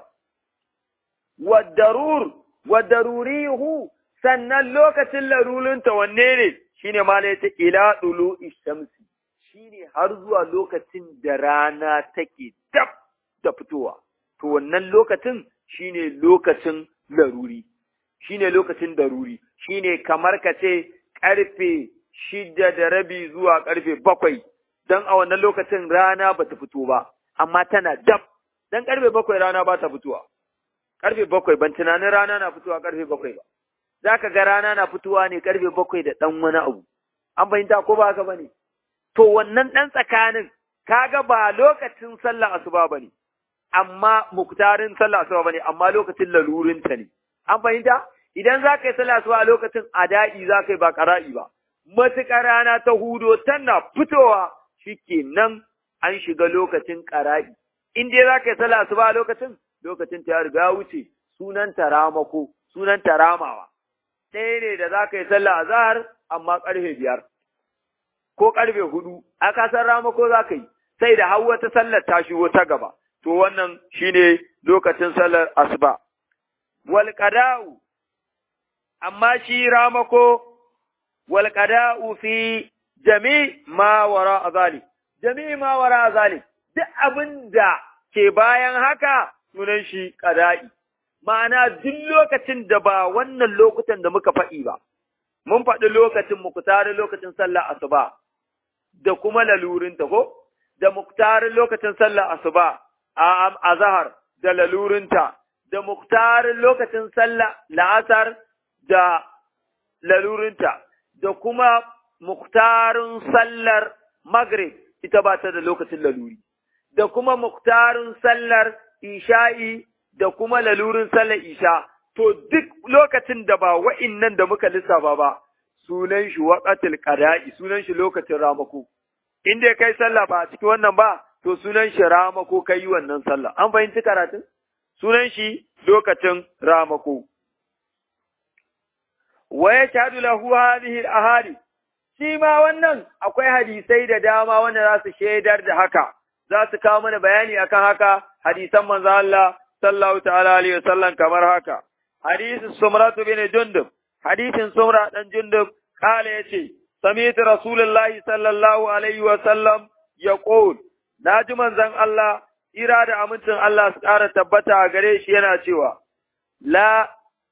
Wadarur, wadarurihu sannan lokacin larulinta wanne ne shi ne mala ta ila ɗulu ishamsi shi ne har zuwa lokacin da rana take dab da fitowa. To wannan lokacin shi ne lokacin laruri, shi ne lokacin daruri, shi ne kamar ka ce ƙarfe shida da rabi zuwa ƙarfe bakwai, don a wannan lokacin rana ba ta fito ba. amma tana dab, dan karfe bakwai rana ba ta fitowa, karfe bakwai ban tunanin rana na fitowa karfe bakwai ba, za ka ga rana na fitowa ne karfe bakwai da ɗan wani abu, an fahimta ko ba haka ba ne? To wannan ɗan tsakanin, kaga ba lokacin sallah asuba ba ne, amma muktarin sallah asuba ba ne, amma lokacin lalurinta ne, an fahimta? Idan za ka yi sallah asuba a lokacin ada'i za ka yi ba ƙara'i ba, matuƙar rana ta hudo tana fitowa shi nan an shiga lokacin ƙara'i. In dai za ka yi sallah asuba a lokacin, lokacin ta ya riga wuce, sunan ta ramako, sunan ta ramawa. Ɗaya ne da za ka yi sallah azhar amma ƙarfe biyar. Ko ƙarfe hudu, a kasar ramako za ka yi, sai da har wata sallar ta shigo ta gaba. To wannan shine lokacin sallar asuba. Wal qada'u amma shi ramako wal qada'u fi jami ma wara zalik. jami'i ma wara zalim duk abin da ke bayan haka sunan shi ƙada'i, ma'ana duk lokacin da ba wannan lokutan da muka faɗi ba, mun faɗi lokacin muku tare lokacin sallah asuba da kuma lalurinta ko, da muktarin lokacin sallar asuba a azhar da lalurinta da muktarin lokacin sallar la'asar da lalurinta da kuma muktarin sallar maghrib ita ba ta da lokacin laluri da kuma muktarin sallar isha'i da kuma lalurin sallar isha to duk lokacin da ba wa'innan da muka lissafa ba sunan shi waqatul qada'i sunan shi lokacin ramako in dai kai sallah ba a cikin wannan ba to sunan shi ramako kai wannan sallah an fahimci karatun sunan shi lokacin ramako wa yashhadu lahu hadhihi al-ahadi shi ma wannan akwai hadisai da dama wanda za su shaidar da haka za su kawo mana bayani akan haka hadisan manzo Allah sallallahu ta'ala alaihi wasallam kamar haka hadisin sumratu bin jundub hadisin sumra dan jundub kala yace sami'tu rasulullahi sallallahu alaihi wasallam yaqul naji manzon Allah ira da amincin Allah su ƙara tabbata a gare shi yana cewa la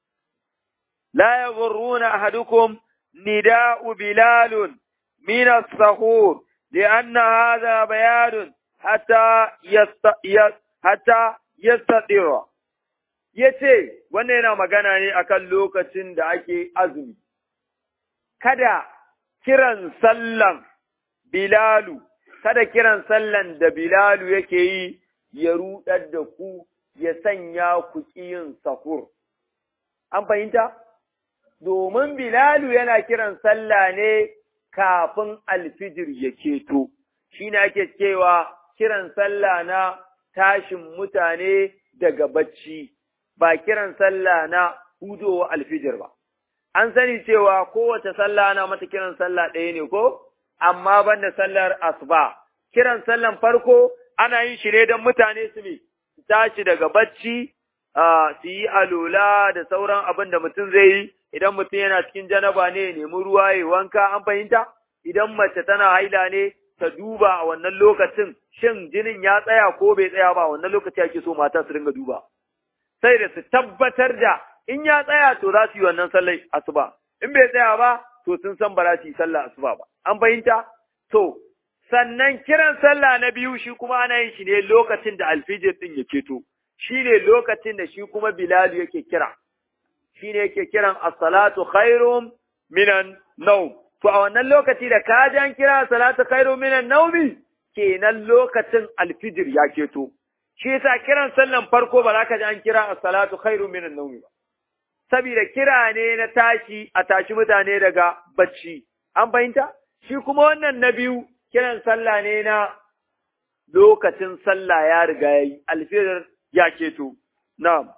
la yaghurruna ahadukum نداء بلال من السحور لأن هذا بيان حتى يست... حتى يستطير yace wannan yana magana ne akan lokacin da ake azumi kada kiran sallan bilalu kada kiran sallan da bilalu yake yi ya rudar da ku ya sanya ku yin sahur an fahimta domin Bilalu yana kiran sallah ne kafin alfijir ya keto, shi ne ake cewa kiran sallah na tashin mutane daga bacci, ba kiran sallah na hudowa alfijir ba. An sani cewa kowace sallah na mata kiran sallah ɗaya ne ko, amma banda sallar asuba. Kiran sallan farko ana yin shi ne don mutane su ne, su tashi daga bacci, su yi alola da sauran abin da mutum zai yi, idan mutum yana cikin janaba ne nemi ruwa ya wanka an fahimta idan mace tana haila ne ta duba a wannan lokacin shin jinin ya tsaya ko bai tsaya ba wannan lokaci ake so mata su ringa duba sai da su tabbatar da in ya tsaya to za su yi wannan sallar asuba in bai tsaya ba to sun san ba za su yi sallar asuba ba an fahimta to sannan kiran sallah na biyu shi kuma ana yin shi ne lokacin da alfijir din ya keto shi ne lokacin da shi kuma bilalu yake kira shi ne yake kiran as-salatu khairum minan nawm to a wannan lokaci da ka jan kira as-salatu khairum minan nawmi kenan lokacin alfijir ya keto shi yasa kiran sallan farko ba za ka ji an kira as-salatu khairum minan nawmi ba saboda kira ne na tashi a tashi mutane daga bacci an fahimta shi kuma wannan na biyu kiran sallah ne na lokacin sallah ya riga yayi alfijir ya keto na'am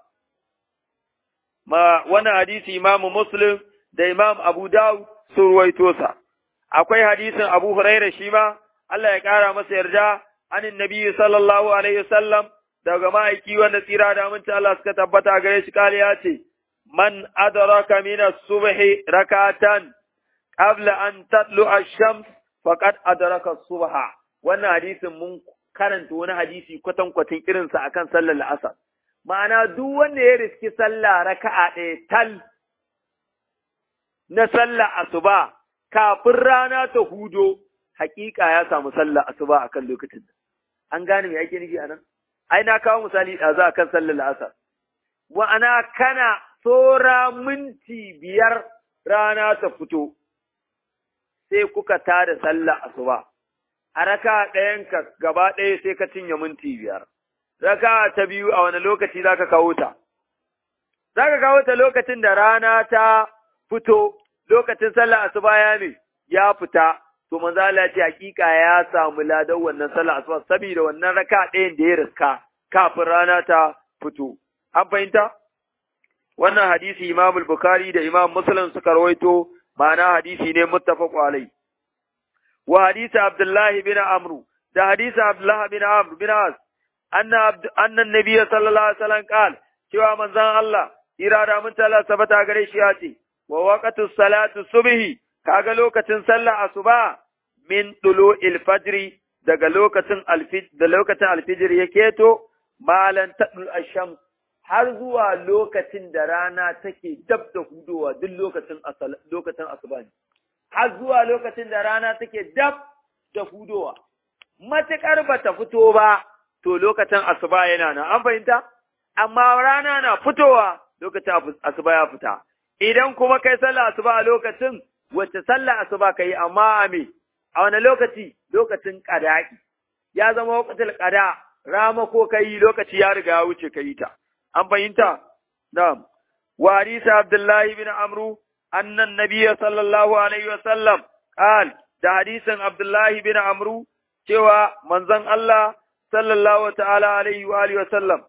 ma wannan hadisi Imam Muslim da Imam Abu Dawud sun ruwaito sa akwai hadisin Abu Hurairah shi ma Allah ya kara masa yarda anin Nabi sallallahu alaihi wasallam daga ma'aiki wanda tsira da aminci Allah suka tabbata gare shi kale ya ce man adraka min as-subhi rakatan qabla an tatlu ash-shams faqad adraka as-subha wannan hadisin mun karanta wani hadisi kwatankwacin irinsa akan sallar la'asar ma'ana duk wanda ya riski sallah raka'a ɗaya tal na sallah asuba kafin rana ta hudo hakika ya samu sallah asuba akan lokacin da an gane me ake nufi anan ai na kawo misali ɗazu akan sallar la'asar wa'ana kana tsora minti biyar rana ta fito sai kuka tada sallah asuba a raka ɗayanka gaba ɗaya sai ka cinye minti biyar raka ta biyu a wani lokaci za ka kawo ta? Za ka kawo ta lokacin da rana ta fito, lokacin sallah asuba ya ne, ya fita, to manzo Allah ce hakika ya samu ladan wannan sallah asuba saboda wannan raka ɗayan da ya riska kafin rana ta fito. An fahimta? Wannan hadisi Imam Bukhari da Imam Muslim suka rawaito, ma'ana hadisi ne muttafaq alai. Wa hadisi Abdullahi bin Amru, da hadisi Abdullahi bin Amr bin As, annan nabiya sallallahu alaihi wasallam qal cewa manzon Allah irada mun tala sabata gare shi ya ce wa waqtu salatu subhi kaga lokacin sallah asuba min tulu'il fajri daga lokacin alfijir da lokacin alfijir ya keto malan tadul asham har zuwa lokacin da rana take dab da hudowa duk lokacin lokacin asuba ne har zuwa lokacin da rana take dab da hudowa matuƙar ba ta fito ba, to lokacin asuba yana nan, an fahimta? Amma rana na fitowa lokacin asuba ya fita. Idan kuma kai sallah asuba a lokacin, wacce sallah asuba ka yi amma a me, a wani lokaci? Lokacin ƙada'i. Ya zama lokacin ƙada, rama ko ka yi lokaci ya riga ya wuce ka yi ta. An fahimta? Na'am. Wa hadisa Abdullahi bin Amru, annan Nabiya sallallahu alaihi wa sallam, qal da hadisin Abdullahi bin Amru, cewa manzon Allah sallallahu ta'ala alaihi wa alihi wa sallam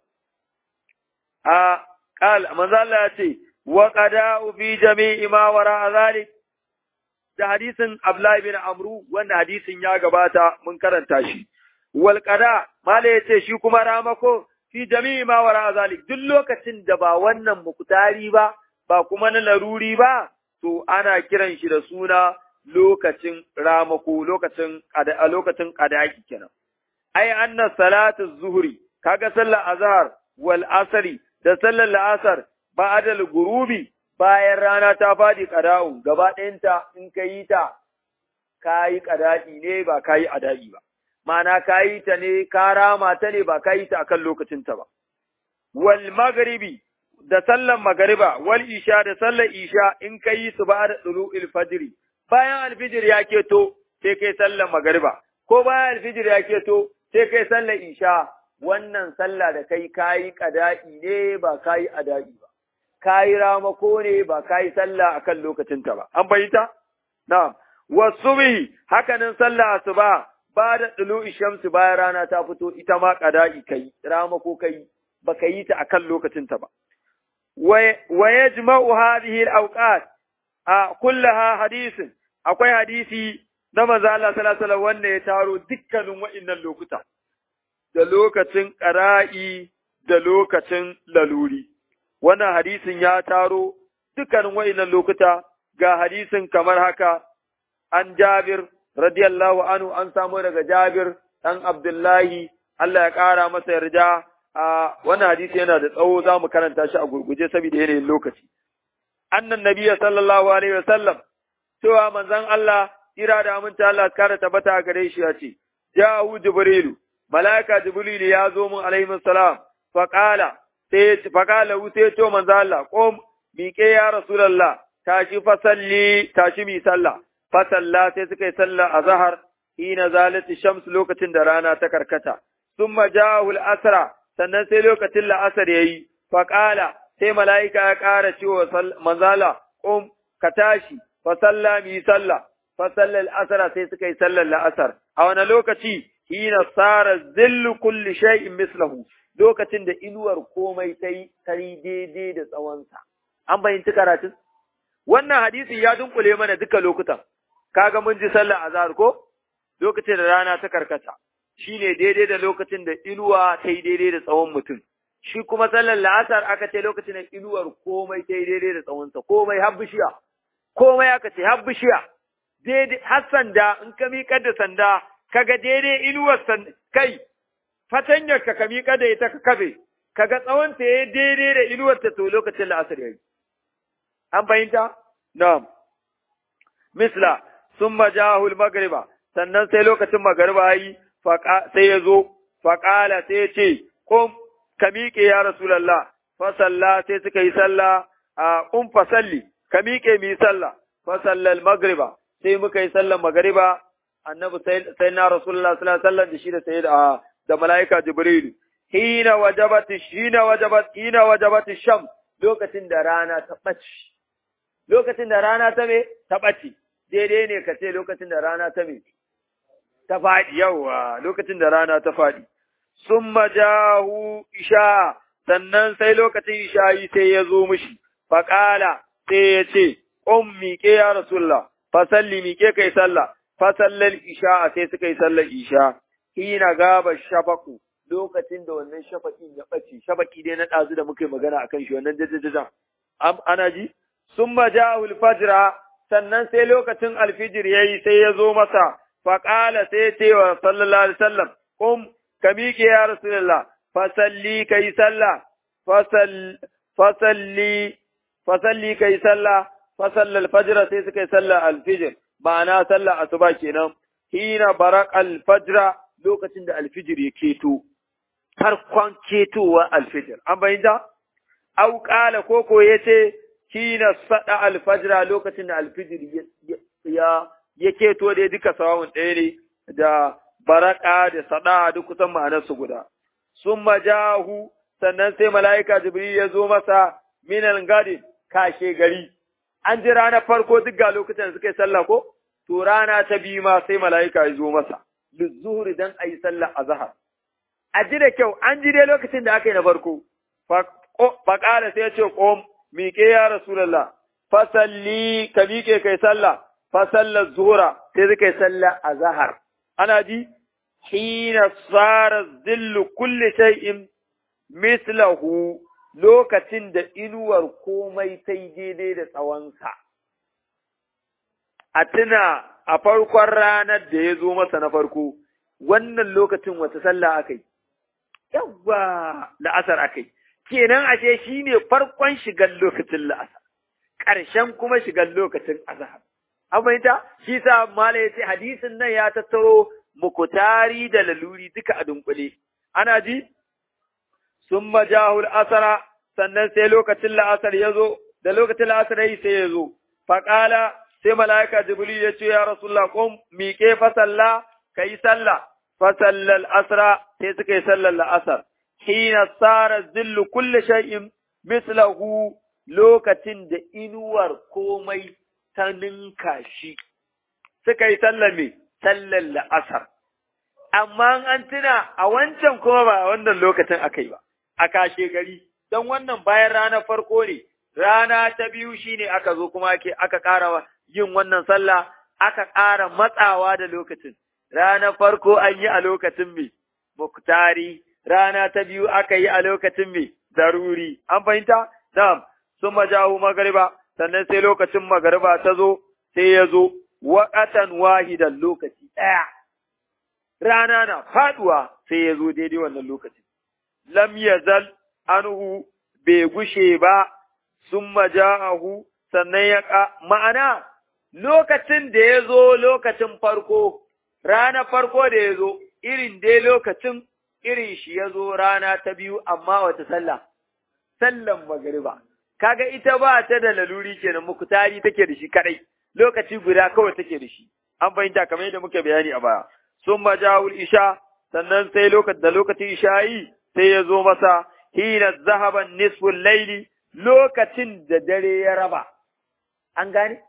a qal manzon Allah ya ce wa qada'u fi jami'i ma wara zalik da hadisin Abdullahi bin Amru wanda hadisin ya gabata mun karanta shi wal qada mala yace shi kuma ramako fi jami'i ma wara zalik duk lokacin da ba wannan mukutari ba ba kuma na laruri ba to ana kiran shi da suna lokacin ramako lokacin a lokacin qadaki kenan ai anna salatu zuhri kaga sallar azhar wal asri da sallar la'asar ba'da gurubi bayan rana ta fadi qada'u gaba ɗayanta in ka yi ta kayi qada'i ne ba kayi ada'i ba ma'ana kayi ta ne ka rama ta ne ba kayi ta akan lokacin ta ba wal maghribi da sallar magariba wal isha da sallar isha in ka yi su ba'da tulu'il fajri bayan alfijir ya keto sai kai sallar magariba ko bayan alfijir ya keto sai kai sallar isha wannan sallah da kai kayi qada'i ne ba kayi ada'i ba kayi ramako ne ba kayi sallah akan lokacin ta ba an bayyana na'am wasubhi hakanan sallah asuba ba da dulu'i shamsu bayan rana ta fito ita ma qada'i kai ramako kai baka yi ta akan lokacin ta ba wa yajma'u hadhihi al-awqat a kullaha hadisin akwai hadisi na manzo Allah sallallahu alaihi wasallam wanda ya taro dukkanin wa'annan lokuta da lokacin qara'i da lokacin laluri wannan hadisin ya taro dukkanin wa'annan lokuta ga hadisin kamar haka an Jabir radiyallahu anhu an samu daga Jabir dan Abdullahi Allah ya ƙara masa yarda a wannan hadisi yana da tsawo za mu karanta shi a gurguje saboda yanayin lokaci annan nabiyya sallallahu alaihi wasallam cewa manzon Allah kira da aminta Allah kare tabbata a gare shi ya ce ja'u jibrilu malaika jibrilu ya zo mun alaihi salam fa qala sai fa qala sai to manzon Allah qom miƙe ya rasulullah tashi fa salli tashi mi sallah fa salla sai suka yi sallah a zahar hina zalati shams lokacin da rana ta karkata summa ja'u al-asra sannan sai lokacin la'asar yayi fa qala sai mala'ika ya ƙara cewa manzala, ƙum, ka tashi, fa salla mi salla, fa sallar asara sai suka yi sallar la'asar. A wani lokaci, hina tsara zillu kulli shay'in mislahu, lokacin da inuwar komai ta yi daidai da tsawonsa. An bayyanci karatun? Wannan hadisi ya dunkule mana duka lokutan. Kaga mun ji sallar azhar ko? Lokacin da rana ta karkata. Shi ne daidai da lokacin da inuwa ta yi daidai da tsawon mutum. shi kuma sallar la'asar aka ce lokacin da inuwar komai ta yi daidai da tsawonsa, komai har bishiya, komai aka ce har bishiya, daidai har sanda in ka miƙar da sanda, kaga daidai inuwar kai, fatanyar ka ka miƙar da ita ka kafe, kaga tsawonta ya yi daidai da inuwar ta to lokacin la'asar ya yi. An fahimta? Na'am. Misla, sun majahul magriba, sannan sai lokacin magariba yi, sai ya zo, faƙala sai ya ce, Kom, ka miƙe ya Rasulallah, fasalla sai suka yi sallah a ƙun fasalli, ka miƙe mu yi sallah, fasallal magriba, sai muka yi sallar magriba, annabi sai na Rasulullah sallallahu alaihi da shi da sai da da mala'ika Jibrilu. Hina wajabat hina wajabat hina wajabat sham lokacin da rana ta ɓaci. Lokacin da rana ta me ta ɓaci. Daidai ne ka ce lokacin da rana ta me ta faɗi yawa lokacin da rana ta faɗi. sun majahu isha, sannan sai lokacin isha'i sai ya zo mishi, faƙala sai ya ce, ƙon miƙe ya Rasulullah, fasalli miƙe kai sallah, fasallal isha sai suka yi sallar isha, hina gaba shafaku, lokacin da wannan shafaƙin ya ɓace, shafaƙi dai na ɗazu da muka yi magana a kan shi wannan jajajajan. Ana ji? Sun majahu fajira, sannan sai lokacin alfijir ya yi sai ya zo masa, faƙala sai ya ce wa sallallahu alaihi wasallam, ƙum ka miƙe ya Rasulullah, fasalli ka yi sallah, fasalli, fasalli ka yi sallah, fasallal fajira sai suka yi sallah alfijir, ma'ana sallah asuba kenan, hina barak alfajira lokacin da alfijir ya keto farkon ketowa alfijir an bayyana au qala koko yace kina sada alfajra lokacin da alfijir ya ya keto dai duka sawun ɗaya ne da baraka da sada duk kusan ma'anar su guda summa jahu sannan sai mala'ika jibril ya zo masa minal gadi kashe gari an ji ranar farko duk ga lokacin da suka yi sallah ko to rana ta biyu ma sai mala'ika ya zo masa lizuhuri dan ayi sallah azhar a ji da kyau an ji dai lokacin da aka yi na farko faƙala sai ya ce ƙom miƙe ya rasulallah fasalli ka miƙe kai sallah fasallar zuhura sai suka yi sallah a zahar ana ji hina tsara zillu kulli shay'in mislahu lokacin da inuwar komai ta yi daidai da tsawonsa a tuna a farkon ranar da ya zo masa na farko wannan lokacin wata sallah aka yi yawwa la'asar aka yi kenan ashe shi ne farkon shigar lokacin la'asar ƙarshen kuma shigar lokacin azahar an fahimta shi sa mala ya ce hadisin nan ya tattaro mukutari da laluri duka a dunkule ana ji sun majahul asara sannan sai lokacin la'asar ya zo da lokacin la'asar yi sai ya zo faƙala sai mala'ika jibril ya ce ya rasulullah qum miƙe fa salla kai sallah fa sallal asra sai suka yi sallar la'asar hina sara zillu kulli shay'in mislahu lokacin da inuwar komai ta ninka shi suka yi sallar me sallar la'asar amma an tuna a wancan kuma ba a wannan lokacin aka yi ba a kashe gari don wannan bayan ranar farko ne rana ta biyu shine aka zo kuma ake aka ƙara yin wannan sallah aka ƙara matsawa da lokacin ranar farko an yi a lokacin mai muktari rana ta biyu aka yi a lokacin mai zaruri an fahimta na'am sun majahu magariba sannan sai lokacin magariba ta zo sai ya zo waƙatan wahidan lokaci ɗaya rana na faɗuwa sai ya zo daidai wannan lokacin lam yazal anhu bai gushe ba sun maja'ahu sannan ya ƙa ma'ana lokacin da ya zo lokacin farko, rana farko da ya zo, irin dai lokacin irin shi ya zo rana ta biyu amma wata sallah, sallan magariba. Kaga ita ba ta da laluri kenan muku tari take da shi kadai, lokaci guda kawai take da shi, an fahimta kamar yadda muke bayani a baya. Sun majawul isha, sannan sai lokacin da lokacin isha yi sai ya zo masa hina zahaban nisful laili lokacin da dare ya raba. An gane?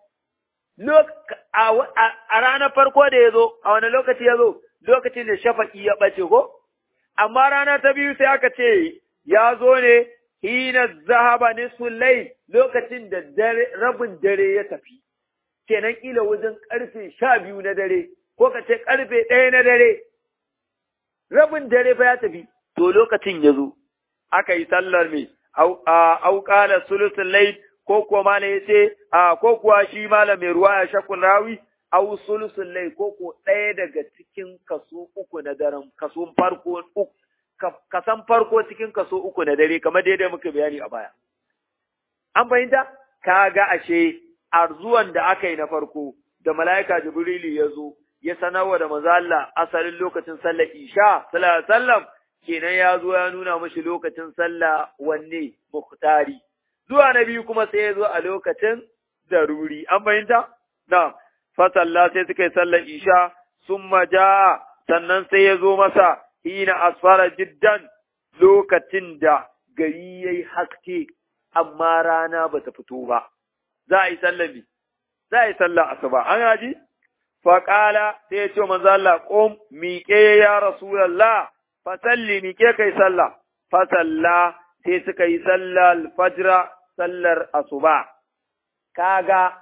a ranar farko da ya zo, a wani lokaci ya zo, lokacin da shafaƙi ya ɓace ko? Amma rana ta biyu sai aka ce, ya zo ne, hina zahaba nisful lai lokacin da rabin dare ya tafi, kenan ƙila wajen ƙarfe sha biyu na dare, ko ka ce ƙarfe ɗaya na dare, rabin dare fa ya tafi, to lokacin ya zo, aka yi sallar mai, auƙala sulusun lai ko kuwa mala ya ce, a ko kuwa shi mala mai ruwa ya shakun rawi, au sulusun lai ko ko ɗaya daga cikin kaso uku na daren, kaso farko uku, kasan farko cikin kaso uku na dare, kamar daidai muka bayani a baya. An fahimta? Ka ga ashe, a zuwan da aka yi na farko, da mala'ika Jibrilu ya zo, ya sanarwa da manzo Allah asalin lokacin sallar Isha, sallallahu alaihi wasallam, kenan ya zo ya nuna mashi lokacin sallah wanne muhtari. zuwa na biyu kuma sai ya zo a lokacin daruri, an fahimta? Na, fasalla sai suka yi sallar isha, sun maja sannan sai ya zo masa hina asfara jiddan lokacin da gari ya yi haske, amma rana ba ta fito ba. Za a yi sallar ne, za a yi sallar asuba, an yaji? Faƙala sai ya ce manzo Allah, ƙom miƙe ya Rasulallah, fasalli miƙe kai sallah, fasalla sai suka yi sallar alfajira sallar asuba, kaga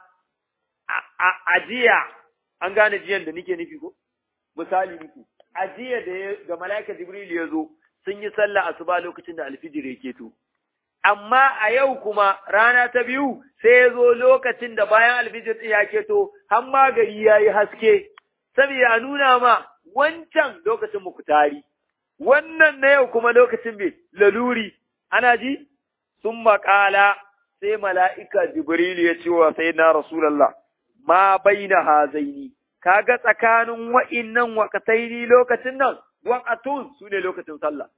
a ajiya, an gane jiyan da nike nufi ko? Misali nike, ajiya da, da mala'ika Jibril ya zo sun yi sallar asuba lokacin da alfijir ya keto. Amma a yau kuma rana ta biyu sai ya zo lokacin da bayan alfijir ya keto, har ma gari ya yi haske, saboda a nuna ma wancan lokacin mukutari, wannan na yau kuma lokacin mai laluri, ana ji? Sun maƙala sai mala'ika Jibrilu ya ce wa sai na Rasulallah, ma bai na hazaini, kaga tsakanin wa'innan waqtaini lokacin nan waqatun su ne lokacin sallah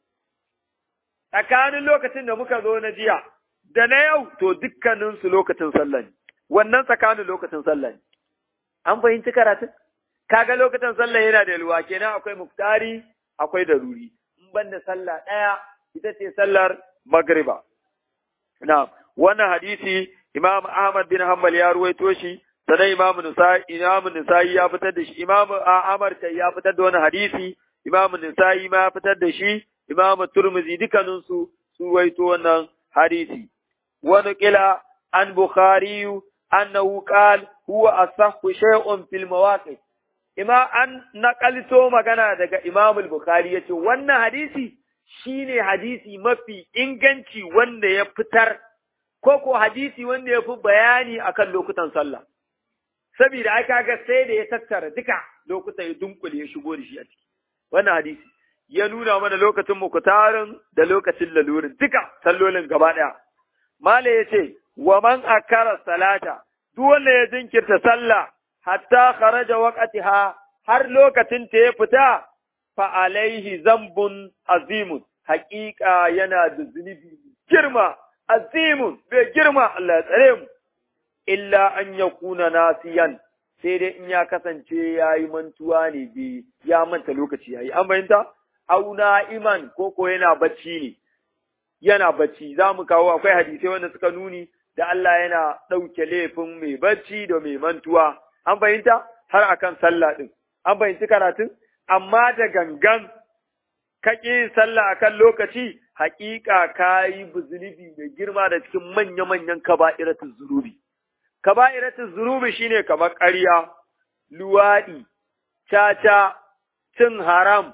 tsakanin lokacin da muka zo na jiya da na yau to dukkanin su lokacin sallah ne wannan tsakanin lokacin sallah ne an fahimci karatun kaga lokacin sallah yana da yalwa kenan akwai muftari akwai daruri in banda sallah ɗaya ita ce sallar magriba na wannan hadisi imam ahmad bin hanbal ya ruwaito shi sannan imam nisa'i imam nisa'i ya fitar da shi imam ahmad kai ya fitar da wannan hadisi imam nisa'i ma ya fitar da shi imam turmizi dukkanin su su ruwaito wannan hadisi wani kila an bukhari annahu qala huwa asahhu shay'un fil mawaqif ima an naƙalto magana daga Imam al-Bukhari yace wannan hadisi shine hadisi mafi inganci wanda ya fitar ko ko hadisi wanda ya fi bayani akan lokutan sallah saboda ai kaga sai da ya tattara duka lokutan ya dunkule ya shigo da shi a ciki wannan hadisi ya nuna mana lokacin mukutarin da lokacin lalurin duka sallolin gaba daya mala yace wa man akara salata duk wanda ya jinkirta sallah hatta kharaja waqtiha har lokacin ta ya fita fa alaihi zambun azimun haƙiƙa yana da zunubi girma azimun bai girma Allah ya tsare mu illa an yakuna nasiyan sai dai in ya kasance yayi mantuwa ne bi ya manta lokaci yayi an bayyanta au na'iman ko ko yana bacci ne yana bacci za mu kawo akwai hadisai wanda suka nuni da Allah yana ɗauke laifin mai bacci da mai mantuwa an fahimta har akan sallah din an fahimci karatun amma da gangan ka ƙi sallah akan lokaci haƙiƙa ka yi zunubi mai girma da cikin manya-manyan kaba'iratul zunubi kaba'iratul zunubi shine kamar ƙarya luwaɗi caca cin haram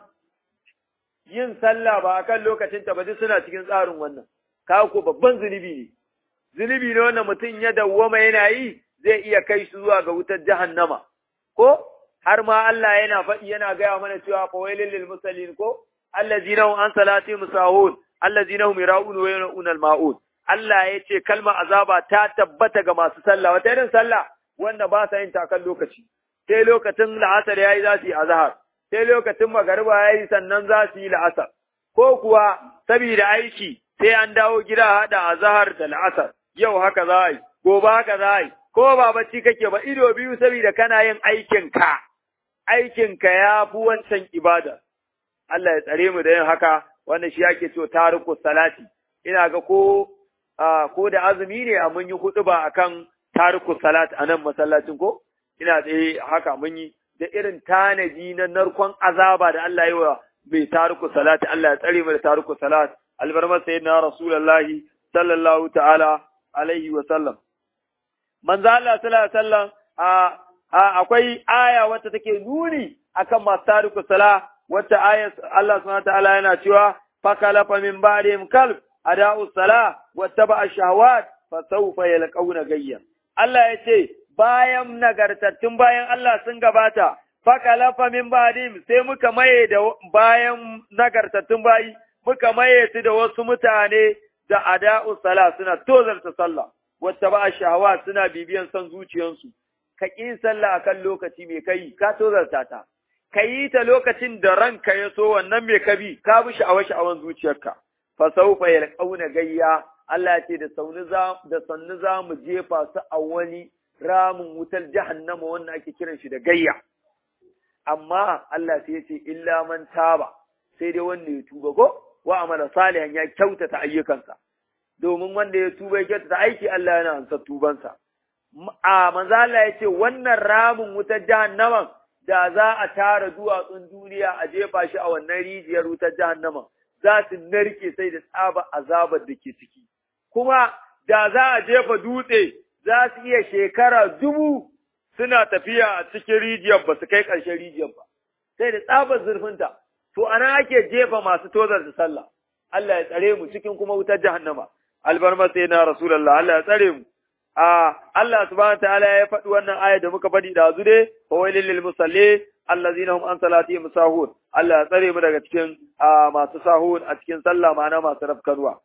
yin sallah ba akan lokacin ta ba duk suna cikin tsarin wannan ka ko babban zunubi ne zunubi ne wannan mutum ya dawwama yana yi zai iya kai shi zuwa ga wutar jahannama ko har ma Allah yana faɗi yana gaya mana cewa fa wailil lil musallin ko allazina hum an salati musahun allazina hum yaraun wa yaraun al maun Allah ya ce kalmar azaba ta tabbata ga masu sallah wata irin sallah wanda ba sa yin takan lokaci sai lokacin la'asar yayi za su yi azhar sai lokacin magariba yayi sannan za su yi la'asar ko kuwa saboda aiki sai an dawo gida hada azhar da la'asar yau haka za a yi gobe haka za a yi ko ba bacci kake ba ido biyu saboda kana yin aikinka, aikinka ya fi wancan ibada. Allah ya tsare mu da yin haka, wanda shi ake cewa tariku salati. Ina ga ko ko da azumi ne a mun yi hudu ba akan tariku salati a nan masallacin ko? Ina tsaye haka mun yi da irin tanadi na narkon azaba da Allah ya wa mai tariku salati. Allah ya tsare mu da tariku salati. Albarmar sayyidina Rasulullahi sallallahu ta'ala alaihi wa sallam. manzo Allah sallallahu alaihi wasallam a akwai aya wacce take nuni akan masu tariku sala wacce aya Allah subhanahu ta'ala yana cewa fakalafa min ba'dihim kalb ada'u sala wattaba ash-shahawat fa sawfa yalqawna gayya Allah ya ce bayan nagartattun bayan Allah sun gabata fakalafa min ba'dihim sai muka maye da bayan nagartattun bayi muka maye su da wasu mutane da ada'u sala suna tozarta sallah wata ba shahawa suna bibiyan son zuciyansu, ka ƙi sallah a kan lokaci mai kai, ka tozarta ta, ka yi ta lokacin da ranka ya so wannan mai ka bi, ka bi sha'awa sha'awan zuciyarka, fa saufa ya ƙauna gayya, Allah ce da da sannu za mu jefa su a wani ramin wutar jahannama wannan ake kiran shi da gayya. Amma Allah sai ya ce illa man taba, sai dai wanda ya tuba ko wa amala salihan ya kyautata ayyukansa. domin wanda ya tuba ya ta aiki Allah yana ansa tubansa. A manzo Allah ya ce wannan ramin wutar jahannaman da za a tara duwatsun duniya a jefa shi a wannan rijiyar wutar jahannaman za su narke sai da tsaba azabar da ke ciki. Kuma da za a jefa dutse za su iya shekara dubu suna tafiya a cikin rijiyar ba su kai ƙarshen rijiyar ba. Sai da tsabar zurfinta, to ana ake jefa masu tozar da sallah. Allah ya tsare mu cikin kuma wutar jahannama. albarma sai na Rasulallah Allah ya tsare mu. A Allah subhanahu ta'ala ya faɗi wannan aya da muka faɗi da dai fa wailil lil musalli allazina hum an salatihim sahun. Allah ya tsare mu daga cikin masu sahun a cikin sallah ma'ana masu rafkarwa.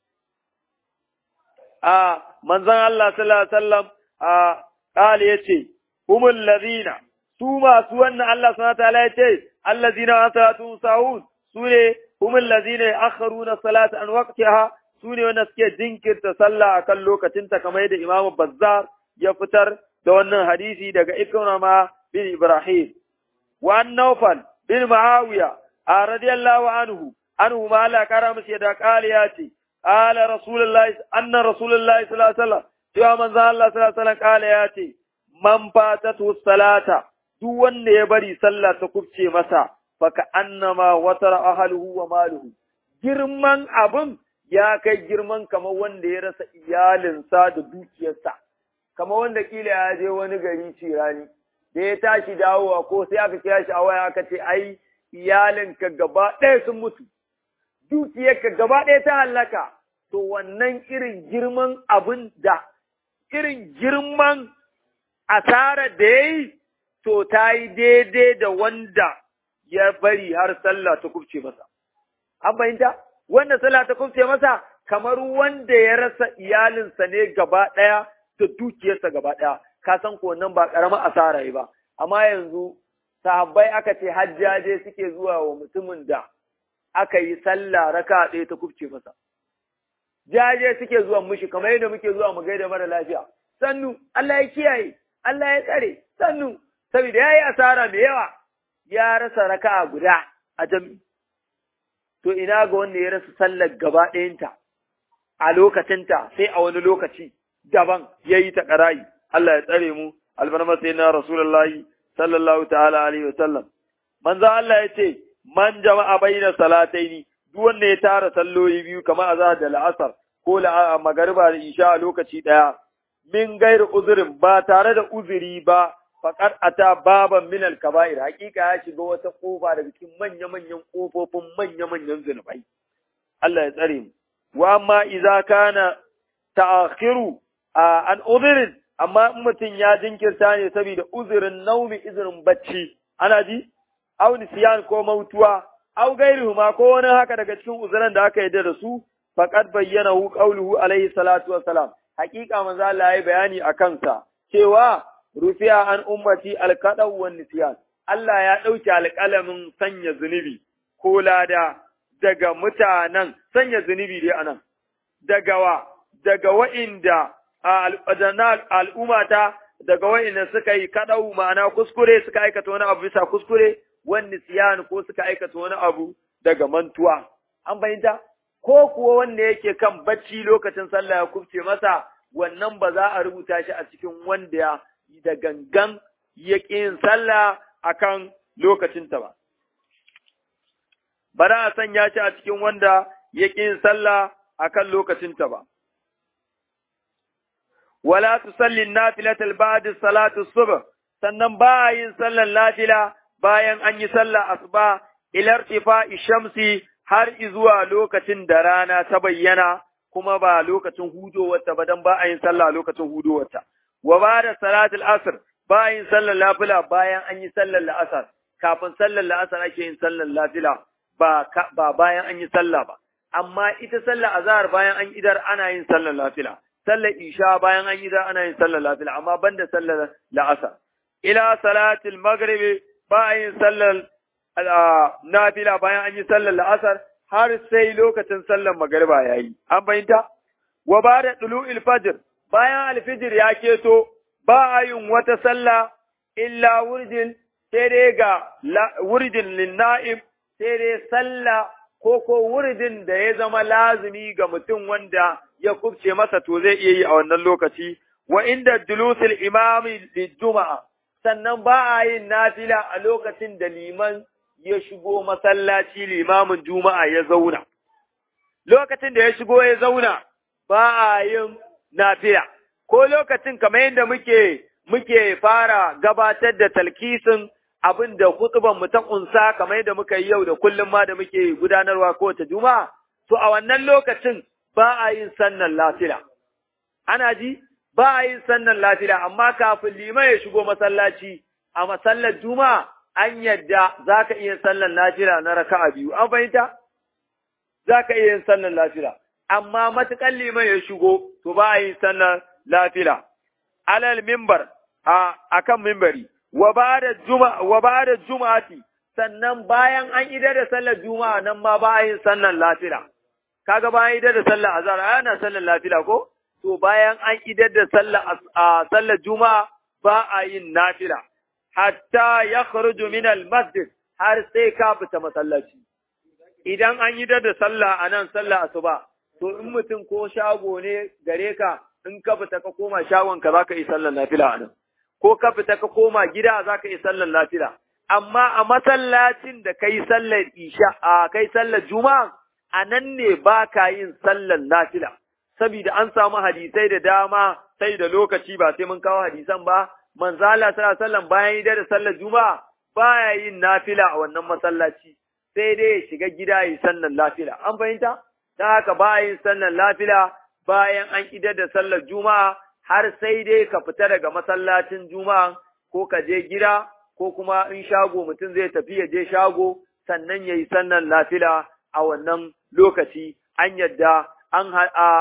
A manzon Allah sallallahu alaihi wasallam a qali yace humul ladina su masu wannan Allah subhanahu wataala ya ce allazina an salatu sahun su ne humul lazina yakharuna salata an waqtiha su ne wanda suke jinkirta sallah akan lokacinta kamar yadda Imam Bazzar ya fitar da wannan hadisi daga Ikrama bin Ibrahim wa Nawfal bin Muawiya a radiyallahu anhu anhu ma Allah kara masa yadda kali ya ce qala rasulullahi anna rasulullahi sallallahu alaihi wasallam cewa manzo Allah sallallahu alaihi wasallam kala ya ce man fatatu salata duk wanda ya bari sallah ta kubce masa faka annama watara ahluhu wa maluhu girman abun ya kai girman kamar wanda ya rasa iyalinsa da dukiyarsa kamar wanda kila ya je wani gari cirani da ya tashi dawowa ko sai aka kira shi a waya aka ce ai iyalinka gaba ɗaya sun mutu dukiyarka gaba ɗaya ta hallaka to wannan irin girman abin da irin girman asarar da ya yi to ta yi daidai da wanda ya bari har sallah ta kubce masa. An fahimta? Wanda sallah ta kubce masa kamar wanda ya rasa iyalinsa ne gaba ɗaya da dukiyarsa gaba ɗaya, ka san ko nan ba ƙaramin asara yi ba. Amma yanzu sahabbai aka ce hajjaje suke zuwa wa mutumin da aka yi sallah raka ɗaya ta kubce masa. Jaje suke zuwa mushi kamar yadda muke zuwa mu gaida mara lafiya. Sannu, Allah ya kiyaye, Allah ya tsare, sannu, saboda ya yi asara mai yawa, ya rasa raka'a guda a jami. To ina ga wanda ya rasa sallar gaba ɗayanta a lokacinta sai a wani lokaci daban ya yi ta ƙarayi. Allah ya tsare mu, albarma sai na Rasulullahi sallallahu ta'ala alaihi wa sallam. Manzo Allah ya ce, man jama'a bayyana salataini duk wanda ya tara salloli biyu kamar azhar da la'asar ko magariba da isha a lokaci ɗaya. Min gairu uzurin ba tare da uzuri ba faƙar ata baban minal kaba'ir hakika ya shiga wata ƙofa daga cikin manya-manyan ƙofofin manya-manyan zunubai. Allah ya tsare mu. Wa amma idza kana ta'akhiru an uzurin amma in mutum ya jinkirta ne saboda uzurin naumi uzurin bacci ana ji aw nisyan ko mautuwa aw gairuhuma ko wani haka daga cikin uzuran da aka yarda da su faqad bayyana hu qawluhu alaihi salatu wassalam hakika manzo Allah ya bayani akan sa cewa rufiya an ummati alkaɗau wa nisyan Allah ya ɗauki alƙalamin sanya zunubi ko lada daga mutanen sanya zunubi dai anan daga wa daga wa'inda al'ummata daga wa'inda suka yi kaɗau ma'ana kuskure suka aikata wani abu bisa kuskure wani nisyan ko suka aikata wani abu daga mantuwa an fahimta ko kuwa wanda yake kan bacci lokacin sallah ya kubce masa wannan ba za a rubuta shi a cikin wanda da gangan ya yin sallah a kan lokacinta ba. Ba za a sanya shi a cikin wanda ya yin sallah a kan lokacinta ba. Wala su sallin nafilatal ba'da salatu subh sannan ba a yin sallan nafila bayan an yi sallah asuba ilar tifa shamsi har izuwa lokacin da rana ta bayyana kuma ba lokacin hudowarta ba dan ba a yin sallah lokacin hudowarta. wa ba da salatul asr bayan sallar lafila bayan an yi sallar la'asar kafin sallar la'asar ake yin sallar lafila ba ba bayan an yi sallah ba amma ita sallar azhar bayan an idar ana yin sallar lafila sallar isha bayan an idar ana yin sallar lafila amma banda sallar la'asar ila salatul maghrib bayan sallar nafila bayan an yi sallar la'asar har sai lokacin sallar magriba yayi an bayyanta wa ba da tulu'il fajr bayan alfijir ya keto ba a yin wata sallah illa wurdin sai dai ga wurdin linna'im sai dai sallah ko ko wurdin da ya zama lazimi ga mutum wanda ya kubce masa to zai iya yi a wannan lokaci wa inda dulusul imami juma'a sannan ba a yin nafila a lokacin da liman ya shigo masallaci limamin juma'a ya zauna lokacin da ya shigo ya zauna ba a yin nafila ko lokacin kamar yadda muke muke fara gabatar da talkisin abin da hutuban mu ta kunsa kamar yadda muka yi yau da kullum ma da muke gudanarwa kowace juma'a to a wannan lokacin ba a yin sannan lafila ana ji ba a yin sannan lafila amma kafin liman ya shigo masallaci a masallar juma'a an yadda za ka iya sallan lafila na raka'a biyu an fahimta za ka iya yin sallan lafila amma matuƙar liman ya shigo, to ba a yi sannan lafila. Alal mimbar a kan mimbari, wa ba'da juma'a wa ba'da juma'ati sannan bayan an idar da sallar juma'a nan ma ba a yin sallar lafila kaga bayan idar da sallar azhar ana sallar lafila ko to bayan an idar da sallar sallar juma'a ba a yin nafila hatta yakhruju min al-masjid har sai ka fita masallaci idan an idar da sallah anan sallar asuba to in mutum ko shago ne gare ka in ka fita ka koma shagon ka zaka yi sallar nafila anan ko ka fita ka koma gida zaka yi sallar nafila amma a masallacin da kai sallar isha a kai sallar juma'a a nan ne ba ka yin sallar nafila saboda an samu hadisai da dama sai da lokaci ba sai mun kawo hadisan ba manzo Allah sallallahu alaihi wasallam bayan yi da sallar juma'a baya yin nafila a wannan masallaci sai dai ya shiga gida yi sallar nafila an fahimta dan haka ba yin sallar nafila bayan an idar da sallar juma'a har sai dai ka fita daga masallacin juma'a ko ka je gida ko kuma in shago mutum zai tafi ya je shago sannan ya yi sannan lafila a wannan lokaci an yadda an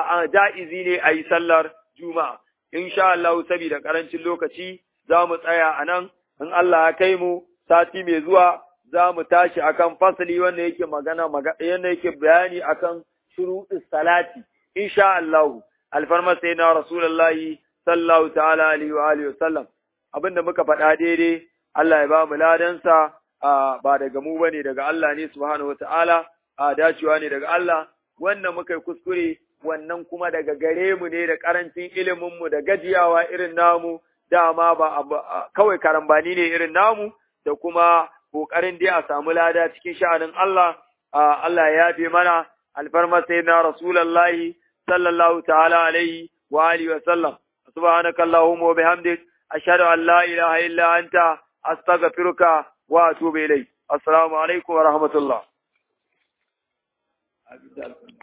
ja'izi ne a yi sallar juma'a. In sha Allah saboda karancin lokaci za mu tsaya a nan, in Allah ya kai mu sati mai zuwa za mu tashi akan fasali wanda yake magana yanda yake bayani akan shuruɗin salati. In sha Allah, alfarma sai na Rasulullahi sallallahu ta'ala alaihi wa alihi wa sallam. Abin da muka faɗa daidai Allah ya ba mu ladansa ba daga mu bane daga Allah ne subhanahu wataala a dacewa ne daga Allah wannan muka yi kuskure wannan kuma daga gare mu ne da karancin ilimin mu da gajiyawa irin namu dama ba kawai karambani ne irin namu da kuma kokarin dai a samu lada cikin sha'anin Allah Allah ya yafe mana alfarma sayyidina rasulullahi sallallahu ta'ala alaihi wa alihi wa sallam subhanakallahumma wa bihamdik ashhadu an la ilaha illa anta أستغفرك وأتوب إليك السلام عليكم ورحمة الله